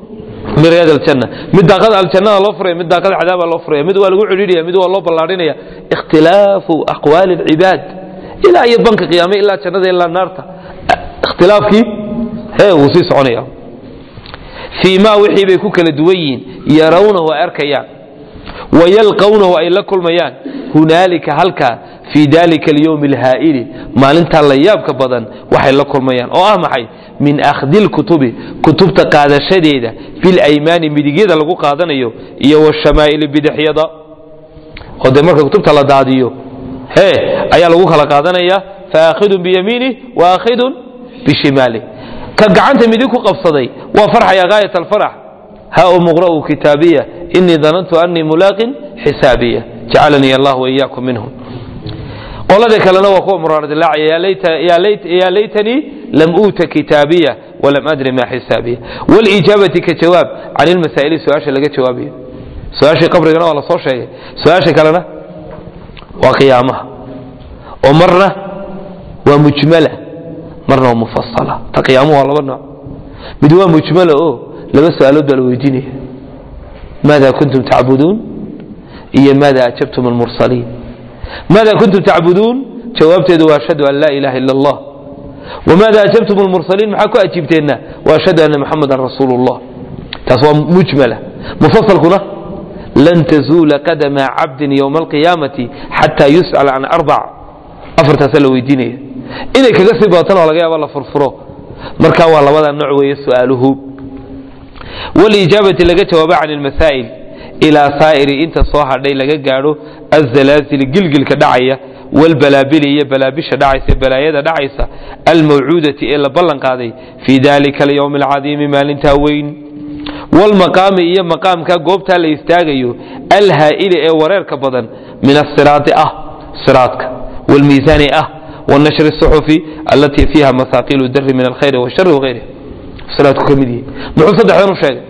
min riyaad aljanna mid daaqada aljannada loo furaya mid daaqada cadaaba loo furaya mid waa lagu celidhaya mid waa loo ballaadhinaya ikhtilaafu aqwaali alcibaad ilaa iyo banka qiyaame ilaa jannada ilaa naarta ikhtilaafkii hee wuu sii soconaya fii ma wixii bay ku kala duwan yihiin yarawnahu ay arkayaan wayalqawnahu ay la kulmayaan hunaalika halkaa fii dalika alyowmi alhaa'ili maalintaa la yaabka badan waxay la kulmayaan oo ah maxay min akhdi lkutubi kutubta qaadashadeeda bilaymaani midigyada lagu qaadanayo iyo washamaaili bidixyada oo dee marka kutubta la daadiyo hee ayaa lagu kala qaadanaya faakhidun biyamiinih waakhidun bishimaalih ka gacanta midig ku qabsaday waa farxaya gaayat alfarax ha muqra'u kitaabiya inii danantu annii mulaaqin xisaabiya jacalanii allah waiyaakum minhum qolada kalena waa kuwa muraardilaaca yaa laytanii lam uuta kitaabiya walam adri ma xisaabiya walijaabati ka jawaab can ilmasaa'ili su-aasha laga jawaabayo su-aashii qabrigana waa la soo sheegay su-aasha kalena waa qiyaamaha oo marna waa mujmala marna waa mufasala ta qiyaamuhu waa laba nooc mid waa mujmala oo laba su-aalood baa la weydiinaya maada kuntum tacbuduun iyo maada ajabtum almursaliin maada kuntum tacbuduun jawaabteedu waa ashhadu an laa ilaha ila allah wmaada ajabtum lmursaliin maxaa ku ajiibteenna waashhadu anna muxamadan rasuulu llah taas waa mujmala mufasalkuna lan tazuula qadama cabdin ywma alqiyaamati xataa yus'ala can arbac afartaasaa la weydiinaya inay kaga sii badatana waa laga yaaba la furfuro marka waa labada nooc weeye su'aaluhu walijaabati laga jawaaba can ilmasaa'il ilaa saa'iri inta soo hadhay laga gaadho azalaazili gilgilka dhacaya wlbalaabili iyo balaabisha dhacaysa balaayada dhacaysa almawcuudati ee la ballan qaaday fii dalika alyowmi alcadiimi maalintaa weyn wlmaqaami iyo maqaamka goobtaa la istaagayo alhaa'ili ee wareerka badan min asiraati ah siraadka wlmiisaani ah wanashri suxufi allatii fiiha masaaqilu dari min alkhayri washari wغayriha siraadku ka mid yihi muxuu saddexdan u sheegay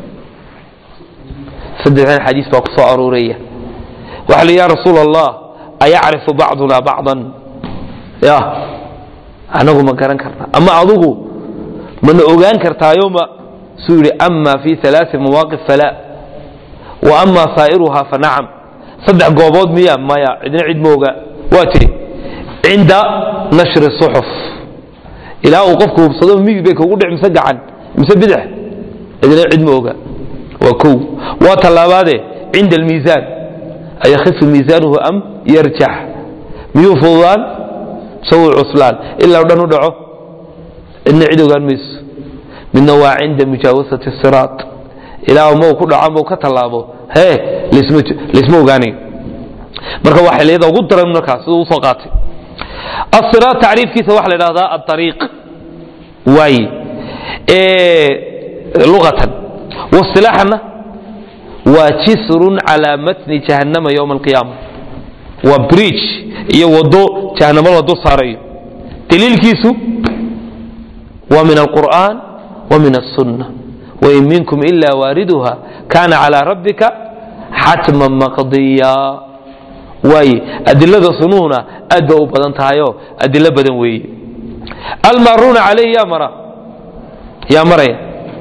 saddexdan xadiis baa ku soo arooraya waxa la ya rasuul allah ayacrifu bacduna bacdan ya anagu ma garan karna ama adugu mana ogaan kartaayo ma suu yidhi ama fi alaai mawaaqif fala wa ama saa'iruha fa nacam saddex goobood miya maya cidna cid ma oga waa tiri cinda nashri suxuf ilaa uu qofku hubsado migi bay kugu dhic mise gacan mise bidix cidna cid ma oga waa kow waa tallaabaade cinda almiisaan ayakifu miisaanuhu am yarjax miyuu fududaan sawi cuslaan ilaa dhan u dhaco cidna cid ogaan mayso midna waa cinda mujaawasati siraat ilaa ma ku dhaco ama ka tallaabo hee laysma ogaanayo marka waa xiliyada ugu daran markaas siduu usoo qaatay asiraat tacriifkiisa waxaa la idhahdaa aariiq waay luqatan wasilaaxana waa jisrun calaa matni jahannama ywma alqiyaama waa bridge iyo wado jahannamo la dul saarayo daliilkiisu waa min alqur'an wa min aلsunna wain minkum ila waariduha kana calىa rabbika xatman maqdiya waaye adilada sunuhuna aad ba u badan tahayoo adilo badan weeye almaruuna calayhi yaa mara yaa maraya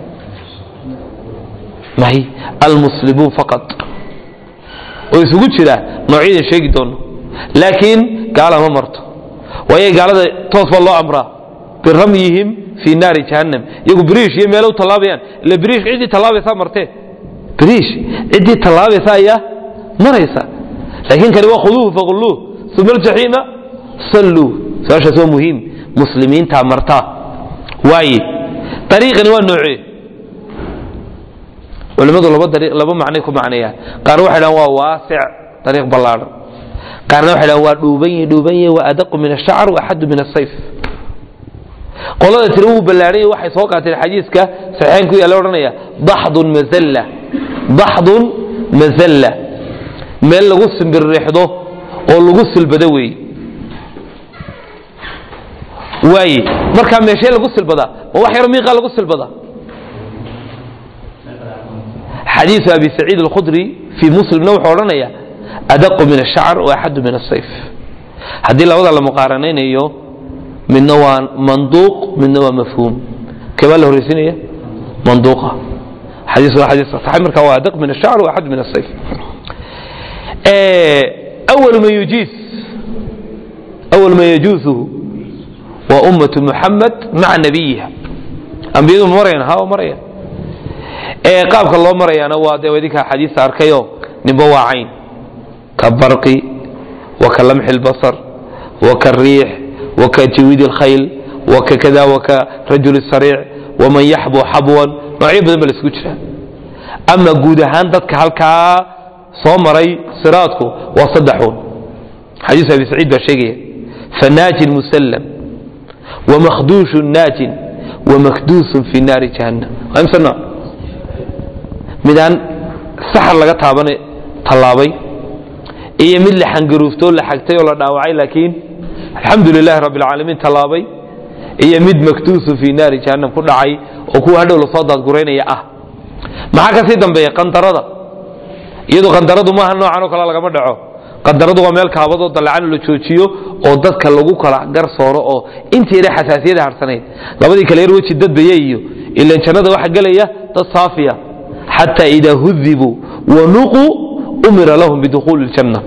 may almuslimuun faqad oo isugu jira noocyadan sheegi doono laakiin gaala ma marto waayo gaalada toos baa loo amraa biramyihim fii naari jahannam iyagu biriish iyo meelo u tallaabayaan ila biriish ciddii tallaabaysaa martee biriish ciddii tallaabaysa ayaa maraysa laakiin kani waa khuduuhu faqulluuh uma aljaxiima salluu su-aashaas waa muhiim muslimiintaa martaa waaye ariiqani waa noocee culimmadu laba dariiq laba macnay ku macneeyaan qaarna waxay dhahan waa waasic dariiq ballaadhan qaarna waxay dhahan waa dhuuban yahi dhuuban yahi waa adaqu min ashacr wa axadu min asayf qolada tiri wuu ballaadhan yahi waxay soo qaateen xadiiska saxiixayn ku yaalla odhanaya daxdun mazalla daxdun mazalla meel lagu simbirrixdo oo lagu silbado weeye waaye markaa meeshee lagu silbadaa ma wax yaro miiqaa lagu silbadaa xadiiث abi saciid اlkhudri fii muslimna wuxuu odhanaya adaqu min الshacr وaxadu min الsayf haddii labada la muqaaranaynayo midna waa manduuq midna waa mafhuum kee baa la horraysinaya manduuqa xadiis waa xadiis saxiix marka waa adaq min ashacr wa axad min asayf أول من يجيز أول من يجوزه وأمة محمد مع نبيها أنبيadu marayaan ha marayaan ee qaabka loo marayaana waa dee idinkaa xadiista arkayo ninba waa cayn ka barqi waka lamxi اlbasar waka riix waka jawiid اlkhayl waka kada waka rajul sariic waman yaxbu xabwan noocyo badan ba la isku jiraa ama guud ahaan dadka halkaa soo maray siraadku waa saddexuun xadiis abi saciid baa sheegaya fanaajin musallam wamakhduushun naajin wamakduusun fi naari jahannam waa imse nooc midaan saxar laga taabane tallaabay iyo mid la xangaruuftoo la xagtay oo la dhaawacay laakiin alxamdu lilahi rabbi alcaalamiin tallaabay iyo mid makduusun fi naari jahannam ku dhacay oo kuwa hadhow lasoo daadguraynaya ah maxaa ka sii dambeeya qandarada iyadu qandaradu maaha noocan oo kale lagama dhaco qandaradu waa meel kaabadoo dalacan la joojiyo oo dadka lagu kala garsooro oo inta yara xasaasiyada harsanayd labadii kale yar weji dadbaya iyo ilan jannada waxa gelaya dad saafiya xataa idaa hudibuu wanuquu umira lahum bidukhuuli ljanna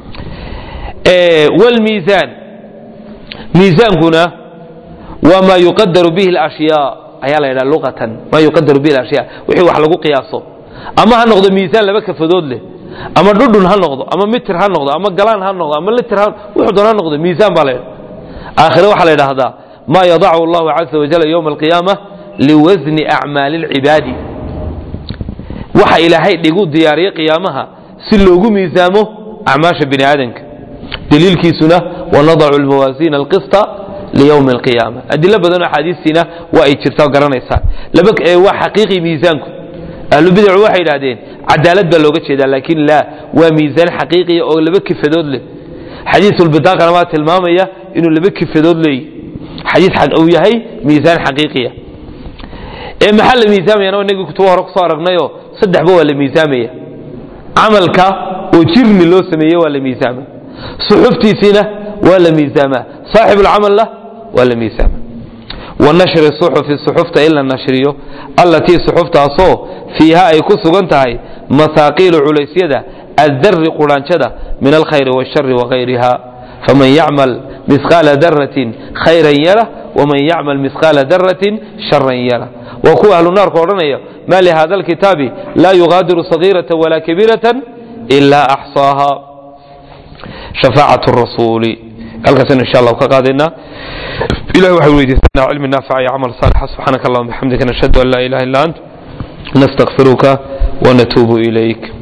wlmiisaan miisaankuna waa maa yuqadaru bihi alashyaa ayaa la yidhaha luqatan maa yuqadaru bihi alashyaa wixii wax lagu qiyaaso ama ha noqdo miisaan laba kafadood leh ama dhudhun ha noqdo ama mitir ha noqdo ama galaan ha noqdo ama litir wuxuu doon ha noqdo miisaan baa la yidhaha aakhire waxaa la yidhaahdaa maa yadacu allahu caza wajal yowma alqiyaama liwasni acmaali alcibaadi waxa ilaahay dhigu diyaariye qiyaamaha si loogu miisaamo acmaasha bini aadamka daliilkiisuna wanadacu almawaasiina alqista liyowmi alqiyaama adilo badan oo axaadiistiina waa ay jirtaa oo garanaysaa waa xaqiiqi miisaanku ahlubidacu waxay idhahdeen cadaalad baa looga jeedaa laakiin laa waa miisaan xaqiiqiya oo laba kifadood leh xadiisulbidaaqana waa tilmaamaya inuu laba kifadood leeyahy xadiis uu yahay miisaan xaqiiqiya ee maxaa la miisaamayana inagii kutuba hore kusoo aragnayoo saddexba waa la miisaamaya camalka oo jirmi loo sameeye waa la miisaama suxuftiisiina waa la miisaamaa saaxibulcamalna waa la miisaama wanashri suxufi suxufta in la nashriyo allatii suxuftaasoo fiiha ay ku sugan tahay masaaqiilu culaysyada addari quraanjada min alkhayri wاshari wagayriha faman yacmal misqaala daratin khayran yara waman yacmal misqaala daratin sharan yara waa kuwa ahlu naarka odhanaya ma lihada alkitaabi laa yugaadiru sagiirata walaa kabiirata ila axsaaha shafaacat rasuuli halkaasn insha allah ka qaadaynaa ilahi waxaan weydiisanaa cilmi naafica iyo camal saalixa subxaanaka allahuma bixamdika nashhadu an laa ilaha illa ant nastakfiruka wanatuubu ilayk